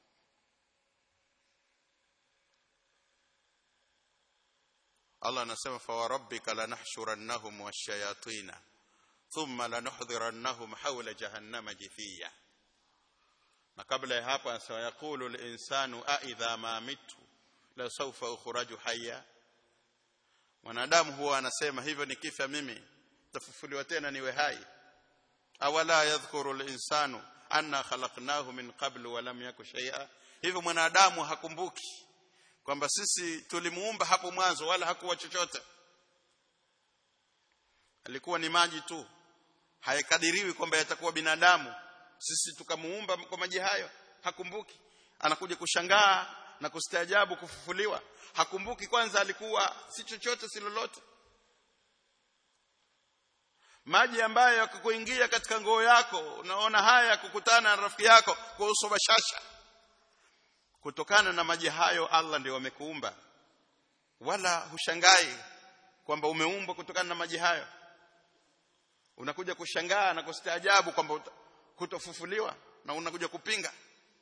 Allah anasema fa warabbika lanahshurannahum washayatina thumma lanuhdhirannahum hawla jahannama jithiya na kabla ya hapo anasema yaqulu al-insanu a idha ma mitu la sawfa ukhraju hayya mwanadamu huwa anasema hivyo nikifa mimi tafufuliwa tena niwe hai awala yadhkuru al-insanu anna khalaqnahu min qablu wa lam yaku shay'a hivyo mwanadamu hakumbuki kwamba sisi tulimuumba hapo mwanzo wala hakuwa chochote alikuwa ni maji tu haikadiriwi kwamba yatakuwa binadamu sisi tukamuumba kwa maji hayo hakumbuki anakuja kushangaa na kustaajabu kufufuliwa hakumbuki kwanza alikuwa si chochote si lolote maji ambayo yakukuingia katika ngoo yako unaona haya kukutana na rafiki yako kwa uso bashasha kutokana na maji hayo Allah ndio amekuumba wala hushangai kwamba umeumbwa kutokana na maji hayo unakuja kushangaa na kustaajabu kwamba kutofufuliwa na unakuja kupinga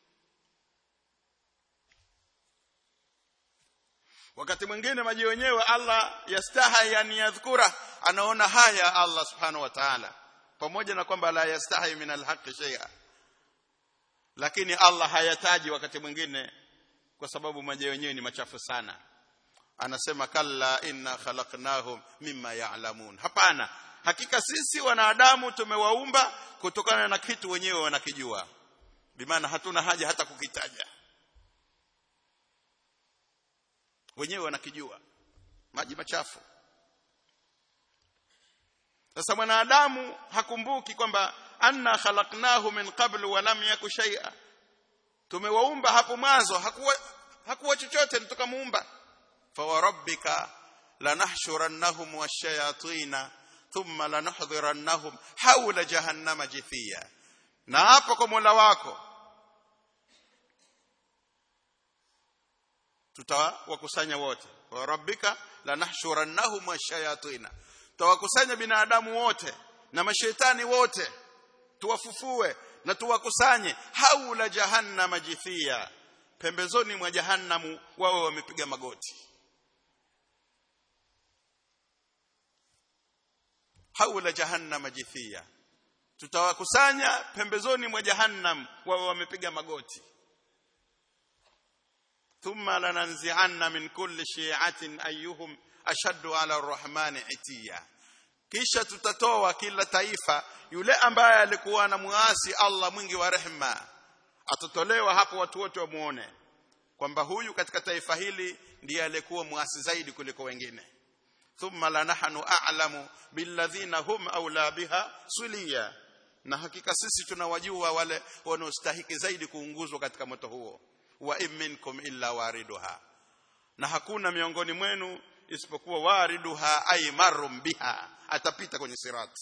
wakati mwingine maji wenyewe Allah yastahi an yadhkura anaona haya Allah subhanahu wa ta'ala pamoja na kwamba la yastahi min alhaqi shay'a lakini Allah hayataji wakati mwingine kwa sababu maji wenyewe ni machafu sana anasema kalla inna khalaqnahum mimma ya'lamun hapana hakika sisi wanadamu tumewaumba kutokana na kitu wenyewe wanakijua bimaana hatuna haja hata kukitaja wenyewe wanakijua maji machafu sasa mwanadamu hakumbuki kwamba anna khalaqnahu min qablu wa lam yaku shay'a tumewaumba hapo mwanzo hakuwa hakuwa chochote tukamuumba fa wa rabbika lanahshurannahum washayatina thumma lanuhdhirannahum hawla jahannama jithiya na hapo kwa Mola wako tutawakusanya wote wa rabbika lanahshurannahum washayatina tutawakusanya binadamu wote na mashetani wote tuwafufue na tuwakusanye haula jahannama jithia pembezoni mwa jahannamu wao wamepiga magoti haula jahannama jithia tutawakusanya pembezoni mwa jahannam wao wamepiga magoti thumma lananzi'anna min kulli shi'atin ayyuhum ashaddu 'ala ar-rahmani itiya kisha tutatoa kila taifa yule ambaye alikuwa na muasi Allah mwingi wa rehema atatolewa hapo watu wote wamuone kwamba huyu katika taifa hili ndiye alikuwa muasi zaidi kuliko wengine thumma lanahnu a'lamu billadhina hum aula biha suliya na hakika sisi tunawajua wale wanaostahiki zaidi kuunguzwa katika moto huo wa in minkum illa wariduha na hakuna miongoni mwenu isipokuwa wariduha ay marum biha atapita kwenye sirati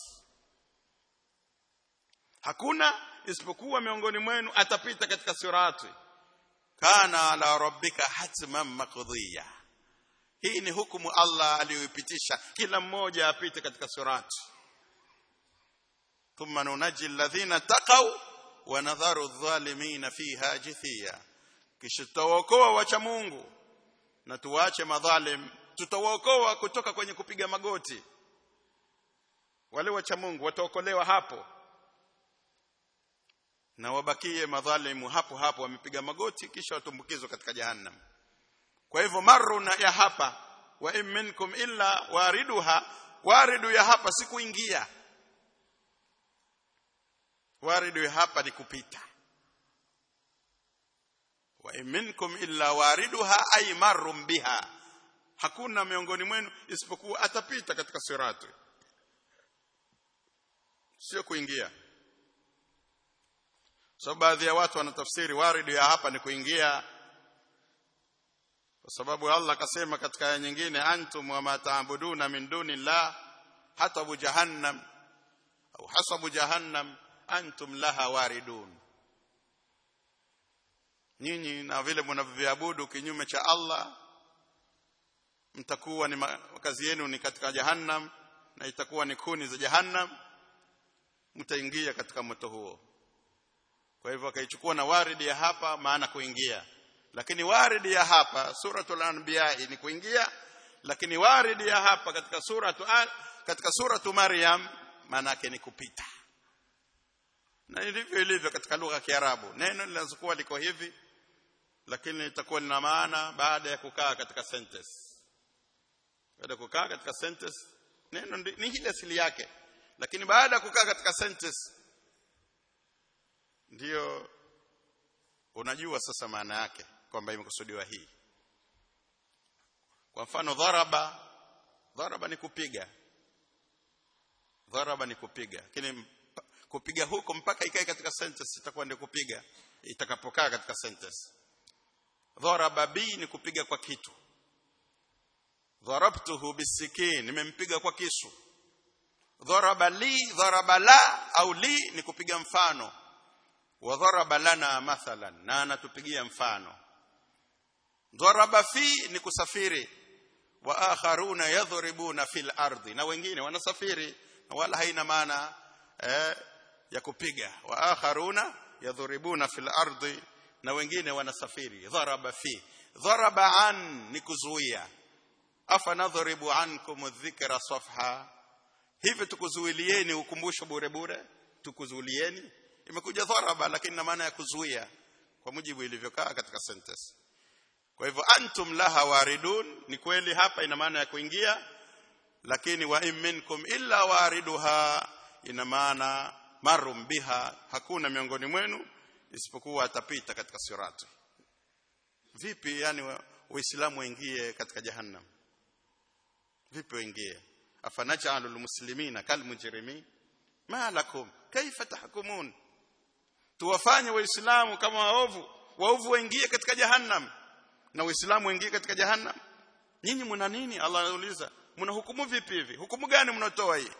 hakuna isipokuwa miongoni mwenu atapita katika sirati kana ala rabbika hatman maqdiya hii ni hukumu Allah aliyoipitisha kila mmoja apite katika sirati thumma nunaji alladhina taqaw wa nadharu adh-dhalimin fiha jithiya kisha tutawaokoa wacha Mungu na tuwache madhalim tutawaokoa kutoka kwenye kupiga magoti wale wacha Mungu wataokolewa hapo na wabakie madhalimu hapo hapo wamepiga magoti kisha watumbukizwa katika jahannam kwa hivyo maruna ya hapa wa in minkum illa wariduha waridu ya hapa si kuingia waridu ya hapa ni kupita wa minkum illa wariduha ay marrum biha hakuna miongoni mwenu isipokuwa atapita katika sirati sio kuingia so baadhi ya watu wanatafsiri waridu ya hapa ni kuingia kwa sababu Allah akasema katika aya nyingine antum wa mataabuduna min dunillah hatabu jahannam au hasabu jahannam antum laha waridun nyinyi na vile mnavyoabudu kinyume cha Allah mtakuwa ni makazi yenu ni katika jahannam na itakuwa ni kuni za jahannam mtaingia katika moto huo kwa hivyo akaichukua na waridi ya hapa maana kuingia lakini waridi ya hapa suratul anbiya ni kuingia lakini waridi ya hapa katika suratu katika suratu maryam maana yake ni kupita na ndivyo ilivyo katika lugha ya Kiarabu neno linazokuwa liko hivi lakini litakuwa lina maana baada ya kukaa katika sentence baada ya kukaa katika sentence neno ni ile asili yake lakini baada ya kukaa katika sentence ndiyo unajua sasa maana yake kwamba imekusudiwa hii kwa mfano dharaba dharaba ni kupiga dharaba ni kupiga lakini kupiga huko mpaka ikae katika sentence itakuwa ndio kupiga itakapokaa katika sentence dharaba bi ni kupiga kwa kitu dharabtuhu bisikin nimempiga kwa kisu dharaba li dharaba la au li ni kupiga mfano wa dharaba lana mathalan na anatupigia mfano dharaba fi ni kusafiri wa akharuna yadhribuna fil ardi na wengine wanasafiri na wala haina maana eh, ya kupiga wa akharuna yadhribuna fil ardi na wengine wanasafiri dharaba fi dharaba an ni kuzuia afa nadhribu ankum dhikra safha hivi tukuzuilieni ukumbusho bure bure tukuzuilieni imekuja dharaba lakini na maana ya kuzuia kwa mujibu ilivyokaa katika sentence kwa hivyo antum laha waridun ni kweli hapa ina maana ya kuingia lakini wa in minkum illa wariduha ina maana marum biha hakuna miongoni mwenu isipokuwa atapita katika sirati vipi yani waislamu waingie katika jahannam vipi waingie afanajalul muslimina kal mujrimin ma lakum kaifa tahkumun tuwafanye waislamu kama waovu waovu waingie katika jahannam na waislamu waingie katika jahannam nyinyi mna nini Allah anauliza mna hukumu vipi hivi hukumu gani mnatoa hii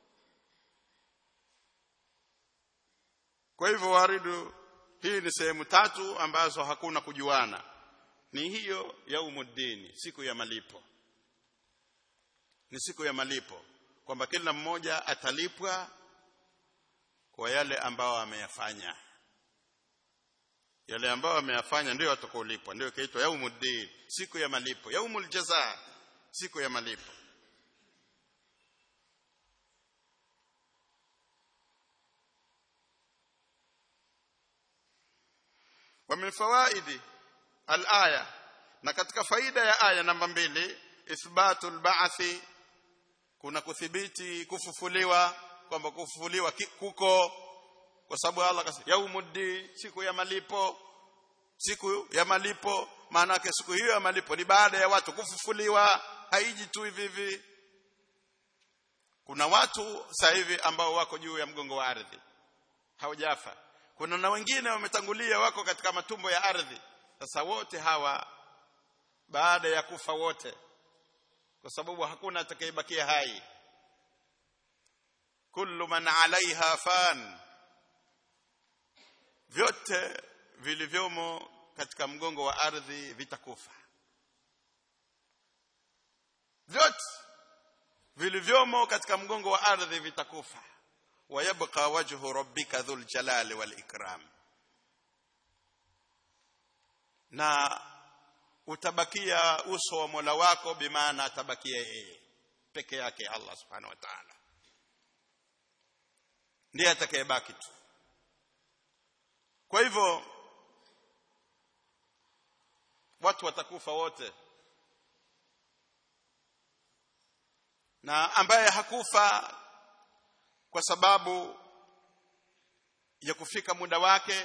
kwa hivyo waridu hii ni sehemu tatu ambazo hakuna kujuana ni hiyo yaumuddin siku ya malipo ni siku ya malipo kwamba kila mmoja atalipwa kwa yale ambao ameyafanya yale ambao ameyafanya ndio atakaolipwa ndio kaitwa yaumuddin siku ya malipo yaumul jazaa siku ya malipo wa min fawaidi al-aya na katika faida ya aya namba mbili ithbatul ba'thi kuna kuthibiti kufufuliwa kwamba kufufuliwa kuko kwa sababu Allah akasema yaumuddi siku ya malipo siku ya malipo maana yake siku hiyo ya malipo ni baada ya watu kufufuliwa haiji tu hivi hivi kuna watu sasa hivi ambao wako juu ya mgongo wa ardhi hawajafa kuna na wengine wametangulia wako katika matumbo ya ardhi sasa wote hawa baada ya kufa wote kwa sababu hakuna atakayebakia hai kullu man alaiha fan vyote vilivyomo katika mgongo wa ardhi vitakufa vyote vilivyomo katika mgongo wa ardhi vitakufa wayabqa wajhu rabbika dhul jalali wal ikram na utabakia uso wa Mola wako bimaana atabakia yeye peke yake Allah subhanahu wa ta'ala ndiye atakayebaki tu kwa hivyo watu watakufa wote na ambaye hakufa kwa sababu ya kufika muda wake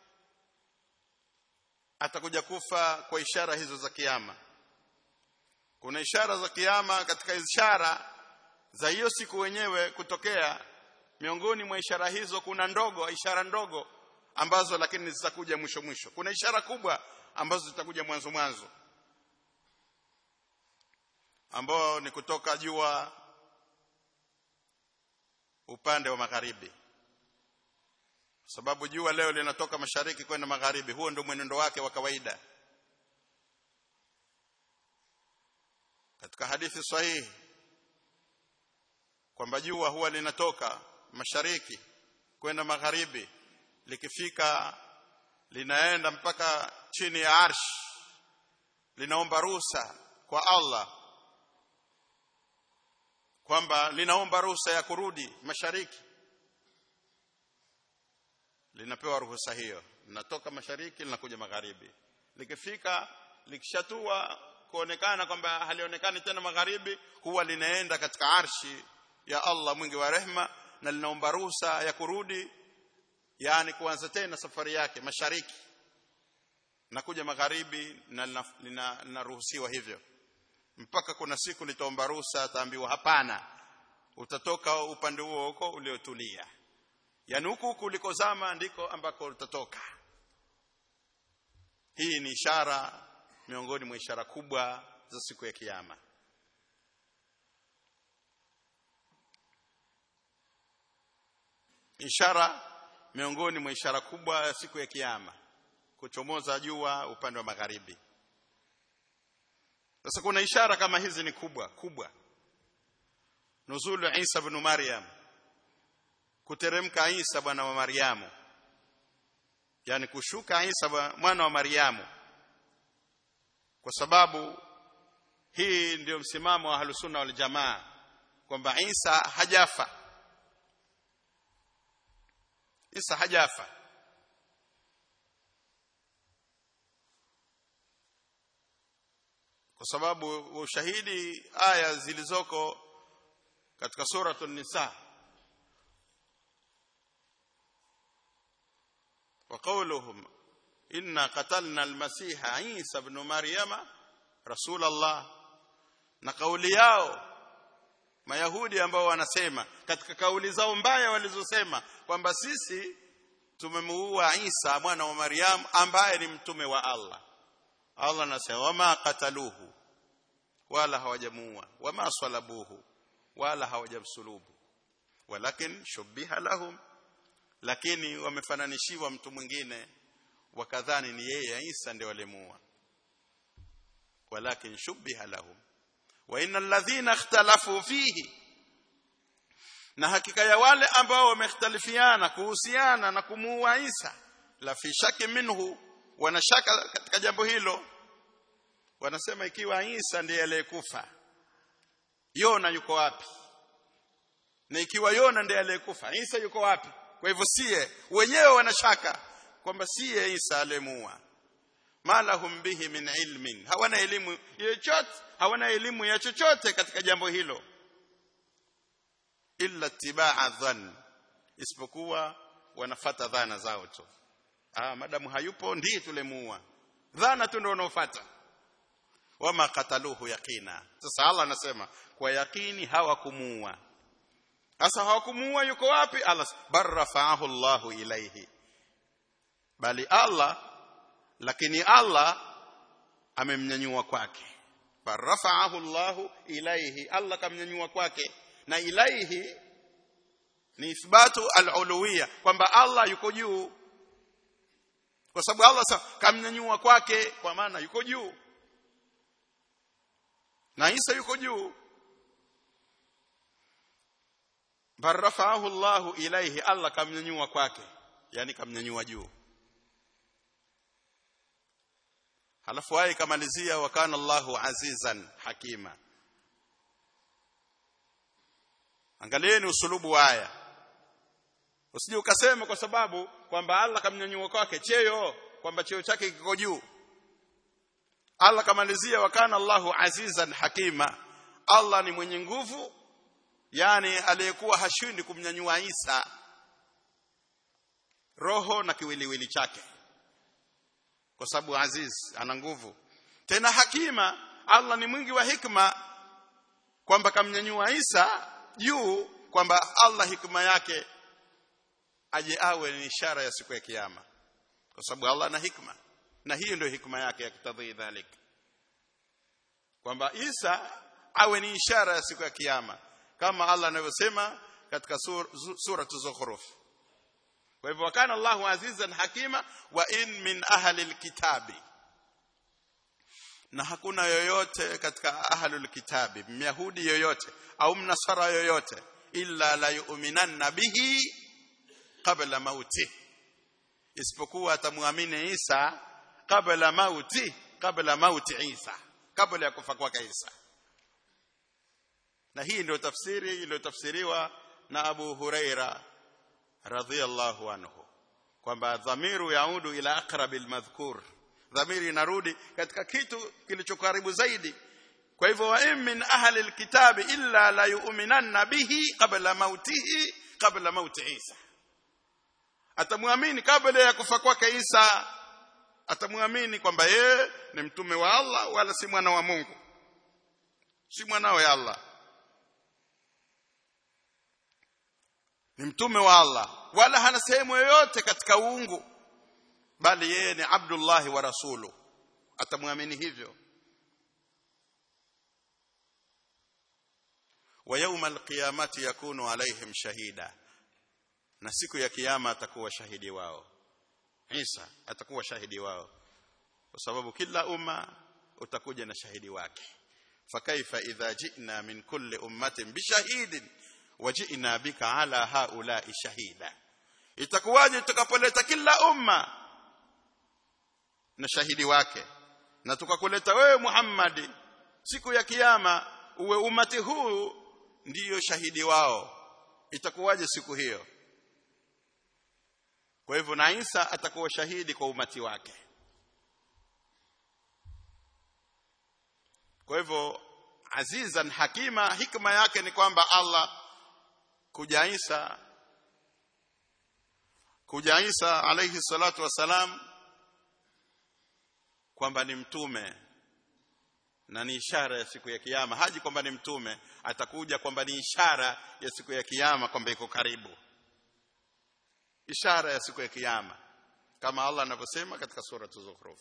atakuja kufa kwa ishara hizo za kiyama kuna ishara za kiyama katika ishara za hiyo siku wenyewe kutokea miongoni mwa ishara hizo kuna ndogo ishara ndogo ambazo lakini zitakuja mwisho mwisho kuna ishara kubwa ambazo zitakuja mwanzo mwanzo ambao ni kutoka jua upande wa magharibi sababu jua leo linatoka mashariki kwenda magharibi huo ndio mwenendo wake wa kawaida katika hadithi sahihi kwamba jua huwa linatoka mashariki kwenda magharibi likifika linaenda mpaka chini ya arsh linaomba ruhusa kwa Allah kwamba linaomba ruhusa ya kurudi mashariki linapewa ruhusa hiyo linatoka mashariki linakuja magharibi likifika likishatua kuonekana kwamba halionekani tena magharibi huwa linaenda katika arshi ya Allah mwingi wa rehma na linaomba ruhusa ya kurudi yani kuanza tena safari yake mashariki na kuja magharibi na linaruhusiwa hivyo mpaka kuna siku litaomba ruhusa ataambiwa hapana utatoka upande huo huko uliotulia yani huku huku ulikozama ndiko ambako utatoka hii ni ishara miongoni mwa ishara kubwa za siku ya kiyama ishara miongoni mwa ishara kubwa ya siku ya kiyama kuchomoza jua upande wa magharibi sasa kuna ishara kama hizi ni kubwa kubwa nuzulu Isa ibn Maryam kuteremka Isa bwana wa Maryamu yani kushuka Isa mwana wa Maryamu kwa sababu hii ndiyo msimamo wa Ahlusunna wal Jamaa kwamba Isa hajafa Isa hajafa kwa sababu ushahidi aya zilizoko katika suratul nisa وقولهم إنا قتلنا المسيح عيسى بن مريم رسول الله na kauli yao mayahudi ambao wanasema katika kauli zao mbaya walizosema kwamba sisi tumemuua Isa mwana wa Maryam ambaye ni mtume wa Allah Allah anasema wama qataluhu wala hawajamuua wama salabuhu wala hawajamsulubu walakin shubbiha lahum lakini wamefananishiwa mtu mwingine wakadhani ni yeye Isa ndiye walimuua walakin shubbiha lahum wa innal ladhina ikhtalafu fihi na hakika ya wale ambao wamekhtalifiana kuhusiana na kumuua Isa la fi shaki minhu wanashaka katika jambo hilo wanasema ikiwa Isa ndiye aliyekufa Yona yuko wapi na ikiwa Yona ndiye aliyekufa Isa yuko wapi kwa hivyo sie wenyewe wanashaka kwamba siye Isa aliyemuua malahum bihi min ilmin hawana elimu yochote hawana elimu ya chochote katika jambo hilo illa tibaa dhann isipokuwa wanafata dhana zao tu ah madamu hayupo ndiye tulemuua dhana tu ndio wanaofuata wama kataluhu yakina sasa Allah anasema kwa yakini hawakumuua sasa hawakumuua yuko wapi Allah barrafa'ahu Allahu ilaihi bali Allah lakini Allah amemnyanyua kwake farafa'ahu Allahu ilaihi Allah kamnyanyua kwake na ilaihi ni ithbatu al-uluhiyya kwamba Allah yuko juu kwa sababu Allah kamnyanyua kwake kwa maana yuko juu na Isa yuko juu barrafa'ahu Allahu ilaihi Allah kamnyanyua kwake yani kamnyanyua juu halafu aya ikamalizia wa kana Allahu azizan hakima angalieni usulubu wa aya usije ukasema kwa sababu kwamba Allah kamnyanyua kwake cheo kwamba cheo chake kiko juu Allah kamalizia wa kana Allahu azizan hakima Allah ni mwenye nguvu yani aliyekuwa hashindi kumnyanyua Isa roho na kiwiliwili chake kwa sababu aziz ana nguvu tena hakima Allah ni mwingi wa hikma kwamba kamnyanyua Isa juu kwamba Allah hikma yake aje awe ni ishara ya siku ya kiyama kwa sababu Allah ana hikma na hiyo ndio hikma yake ya kitadhi dhalik kwamba Isa awe ni ishara ya siku ya kiyama kama Allah anavyosema katika sur, sura Zukhruf kwa hivyo kana Allahu azizan hakima wa in min ahli alkitabi na hakuna yoyote katika ahlul kitabi myahudi yoyote au mnasara yoyote illa la yu'minanna bihi qabla mauti isipokuwa atamwamini Isa kabla mauti kabla mauti Isa kabla ya kufa kwake Isa na hii ndio tafsiri iliyotafsiriwa na Abu Huraira radhiyallahu anhu kwamba dhamiru yaudu ila aqrabil madhkur dhamiri inarudi katika kitu kilichokaribu zaidi kwa hivyo wa in min ahli alkitabi illa la yu'minanna bihi qabla mautihi qabla mauti Isa atamwamini kabla ya kufa kwake Isa atamwamini kwamba yeye ni mtume wa Allah wala si mwana wa Mungu si mwana wa Allah ni mtume wa Allah wala hana sehemu yoyote katika uungu bali yeye ni Abdullah wa rasulu atamwamini hivyo wa yawma alqiyamati yakunu alaihim shahida na siku ya kiyama atakuwa shahidi wao Isa atakuwa shahidi wao kwa sababu kila umma utakuja na shahidi wake fakaifa idha ji'na min kulli ummatin bishahidin waji'na bika ala haula'i shahida itakuwaje tutakapoleta kila umma na shahidi wake na tukakuleta wewe Muhammad siku ya kiyama uwe umati huu ndiyo shahidi wao itakuwaje siku hiyo kwa hivyo na Isa atakuwa shahidi kwa umati wake kwa hivyo azizan hakima hikma yake ni kwamba Allah kuja Isa kuja Isa alayhi salatu wasalam kwamba ni mtume na ni ishara ya siku ya kiyama haji kwamba ni mtume atakuja kwamba ni ishara ya siku ya kiyama kwamba iko karibu ishara ya siku ya kiyama kama Allah anavyosema katika sura Zukhruf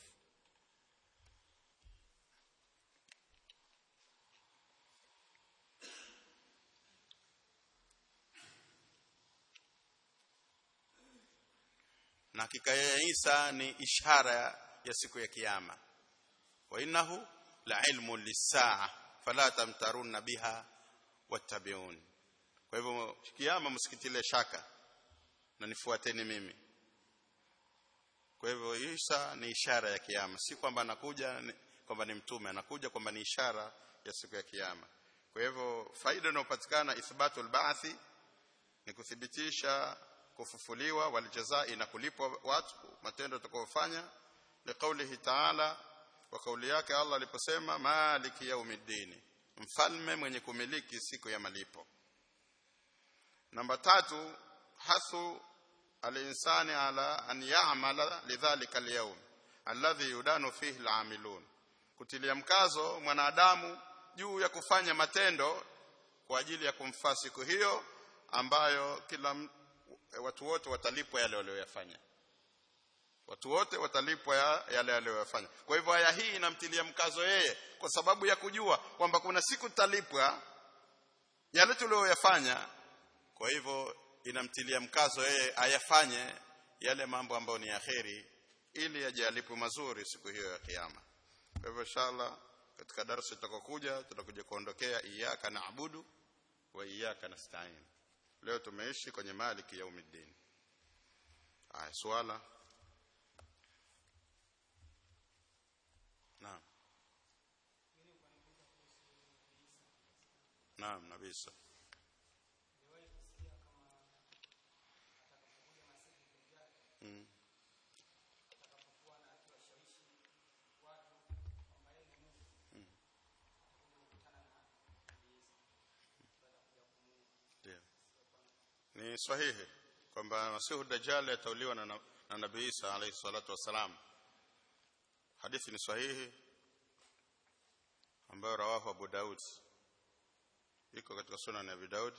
na hakika ya Isa ni ishara ya siku ya kiyama wa innahu la ilmu lisaa fala tamtarunna biha wattabi'un kwa hivyo kiyama msikitile shaka na nifuateni mimi kwa hivyo Isa ni ishara ya kiyama si kwamba anakuja kwamba ni mtume anakuja kwamba ni ishara ya siku ya kiyama kwa hivyo faida inayopatikana ithbatul ba'thi ni kuthibitisha kufufuliwa walijazai na kulipwa watu matendo tutakayofanya liqaulihi ta'ala wa kauli yake Allah aliposema maliki yaumiddin mfalme mwenye kumiliki siku ya malipo namba tatu hasu alinsani ala an ya'mala lidhalika alyawm alladhi yudanu fihi al'amilun kutilia mkazo mwanadamu juu ya kufanya matendo kwa ajili ya kumfaa siku hiyo ambayo kila watu wote watalipwa yale walioyafanya watu wote watalipwa ya, yale walioyafanya kwa hivyo aya hii inamtilia mkazo yeye kwa sababu ya kujua kwamba kuna siku talipwa yale tuliyoyafanya kwa hivyo inamtilia mkazo yeye ayafanye yale mambo ambayo ni yaheri ili ajalipwe mazuri siku hiyo ya kiyama kwa hivyo inshallah katika darasa tutakokuja tutakuja kuondokea iyyaka naabudu wa iyyaka nasta'in leo tumeishi kwenye maliki yaumiddin aya swala naam naam nabisa mm. ni sahihi kwamba masihu dajjal atauliwa na, na nabii Isa alayhi salatu wasalam hadithi ni sahihi ambayo rawahu Abu Daud iko katika sunan ya Abu Daud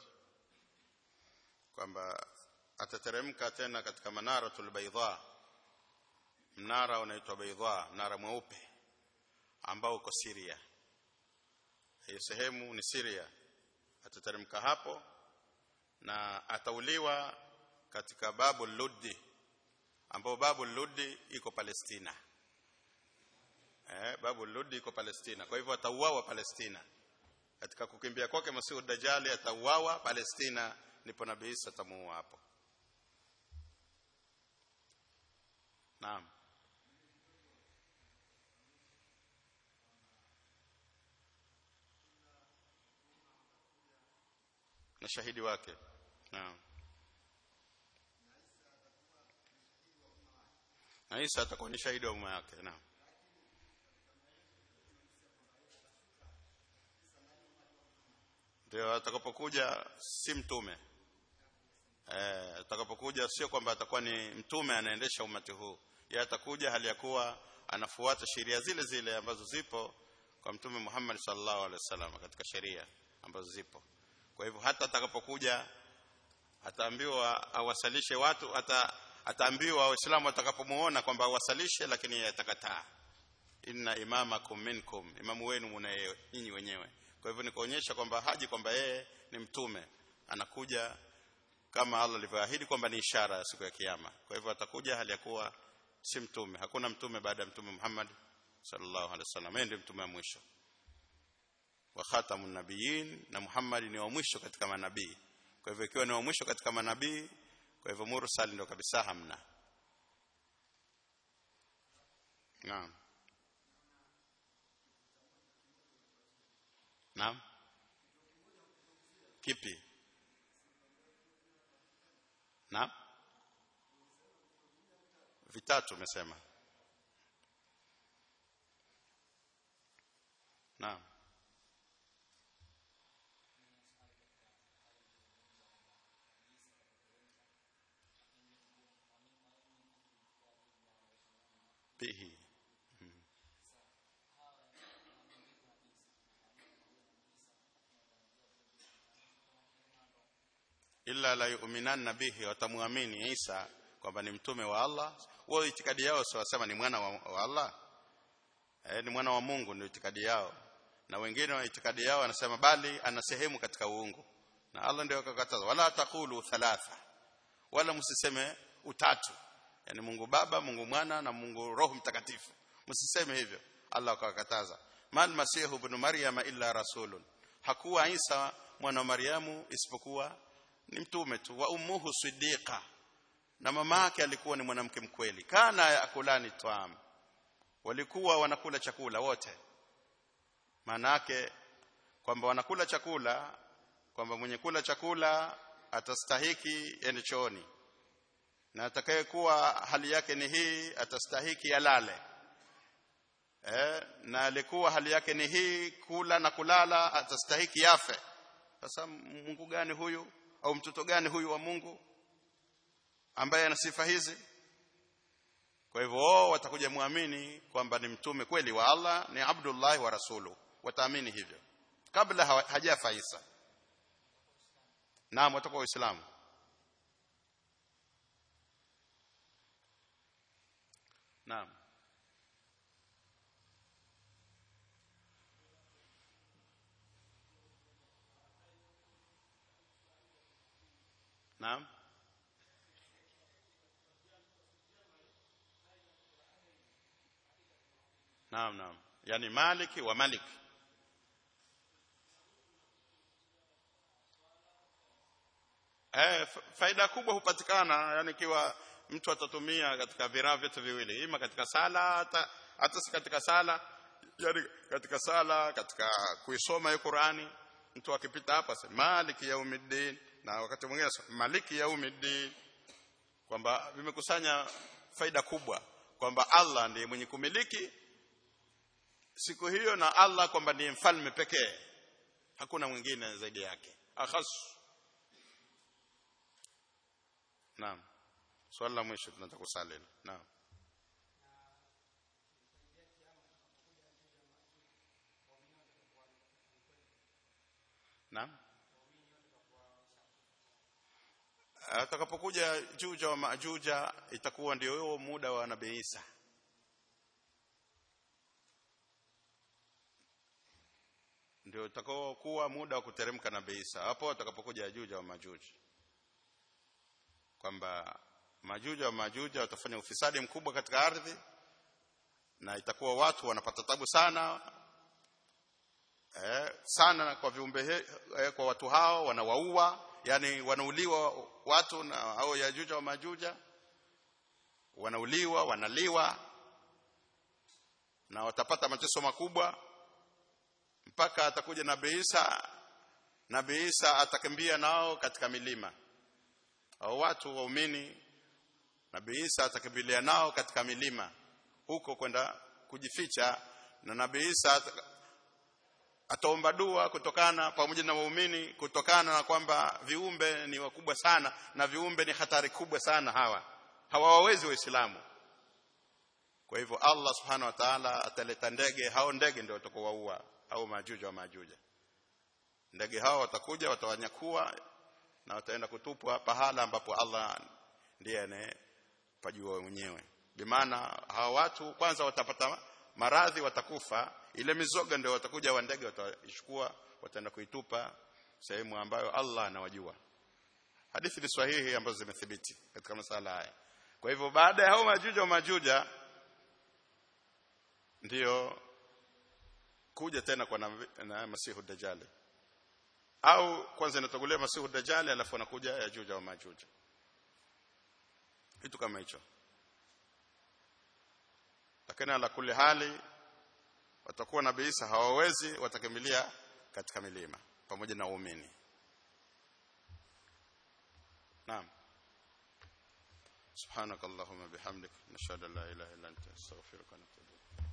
kwamba atateremka tena katika manaratul baydha mnara unaitwa baydha mnara mweupe ambao uko Syria hiyo sehemu ni Syria atateremka hapo na atauliwa katika babu Luddi ambao babu Luddi iko Palestina eh babu Luddi iko Palestina kwa hivyo atauawa Palestina katika kukimbia kwake Masihu Dajjali atauawa Palestina ndipo Nabii Isa atamuua hapo Naam na shahidi wake naam na Isa atakuwa ni shahidi wa umma yake naam ndio atakapokuja si mtume eh atakapokuja sio kwamba atakuwa ni mtume anaendesha umati huu yeye atakuja hali ya kuwa anafuata sheria zile zile ambazo zipo kwa mtume Muhammad sallallahu alaihi wasallam katika sheria ambazo zipo kwa hivyo hata atakapokuja ataambiwa awasalishe watu hata ataambiwa waislamu watakapomuona kwamba awasalishe lakini yeye atakataa inna imamakum minkum imamu wenu muna nyinyi wenyewe kwa hivyo nikaonyesha kwamba haji kwamba yeye ni mtume anakuja kama Allah alivyoahidi kwamba ni ishara ya siku ya kiyama kwa hivyo atakuja hali ya kuwa si mtume hakuna mtume baada ya mtume Muhammad sallallahu alaihi wasallam yeye ndiye mtume wa mwisho wa khatamun nabiyyin na Muhammad ni wa mwisho katika manabii kwa hivyo ikiwa ni wa mwisho katika manabii kwa hivyo mursal ndio kabisa hamna naam naam kipi naam vitatu umesema naam bihi illa la yu'minanna bihi watamuamini Isa kwamba ni mtume wa Allah wao itikadi yao sio wasema ni mwana wa, wa Allah eh, ni mwana wa Mungu ndio itikadi yao na wengine wa itikadi yao wanasema bali ana sehemu katika uungu na Allah ndio akakataza wala taqulu thalatha wala msiseme utatu yani Mungu Baba Mungu Mwana na Mungu Roho Mtakatifu msiseme hivyo Allah akakataza mal masihu ibn maryama illa rasulun hakuwa Isa mwana wa Maryamu isipokuwa ni mtume tu wa ummuhu siddiqa na mama yake alikuwa ni mwanamke mkweli kana yakulani taam walikuwa wanakula chakula wote maana yake kwamba wanakula chakula kwamba mwenye kula chakula atastahiki ende chooni na atakayekuwa hali yake ni hii atastahiki alale eh, na alikuwa hali yake ni hii kula na kulala atastahiki yafe sasa Mungu gani huyu au mtoto gani huyu wa Mungu ambaye ana sifa hizi kwa hivyo wao watakuja muamini kwamba ni mtume kweli wa Allah ni Abdullah wa rasulu wataamini hivyo kabla hajafa Isa naam watakuwa waislamu naam naam naam naam yani maliki wa malik eh faida kubwa hupatikana yani ikiwa mtu atatumia katika viraa vyote viwili ima katika sala hata hata si katika sala yani katika sala katika kuisoma hiyo Qur'ani mtu akipita hapa sema maliki yaumiddin na wakati mwingine maliki yaumiddin kwamba vimekusanya faida kubwa kwamba Allah ndiye mwenye kumiliki siku hiyo na Allah kwamba ndiye mfalme pekee hakuna mwingine zaidi yake akhas naam swali la mwisho tunataka kusali naam naam atakapokuja juja wa majuja itakuwa ndio huo muda wa nabii Isa ndio utakao kuwa muda wa kuteremka nabii Isa hapo atakapokuja juja wa majuji kwamba majuja wa majuja watafanya ufisadi mkubwa katika ardhi na itakuwa watu wanapata tabu sana eh, sana kwa viumbe he, eh, kwa watu hao wanawaua yani wanauliwa watu na hao yajuja wa majuja wanauliwa wanaliwa na watapata mateso makubwa mpaka atakuja nabii Isa nabii Isa atakimbia nao katika milima au watu waumini nabii Isa atakimbilia nao katika milima huko kwenda kujificha na nabii Isa ataomba dua kutokana pamoja na waumini kutokana na kwamba viumbe ni wakubwa sana na viumbe ni hatari kubwa sana hawa hawawezi waislamu kwa hivyo Allah subhanahu wa ta'ala ataleta ndege hao ndege ndio watakowaua au majuja wa majuja ndege hao watakuja watawanyakua na wataenda kutupwa pahala ambapo Allah ndiye anayepajua mwenyewe bimaana hawa watu kwanza watapata maradhi watakufa ile mizoga ndio watakuja wa ndege wataichukua wataenda kuitupa sehemu ambayo Allah anawajua hadithi ni sahihi ambazo zimethibiti katika masala haya kwa hivyo baada ya hao majuja wa majuja ndiyo kuja tena kwa na, na masihu dajjali au kwanza inatangulia masihu dajjali alafu anakuja yajuja wa majuja kitu kama hicho lakini ala kulli hali watakuwa na Isa hawawezi watakimbilia katika milima pamoja na waumini naam subhanakallahumma bihamdik nashhadu an la ilaha illa anta astaghfiruka wa atubu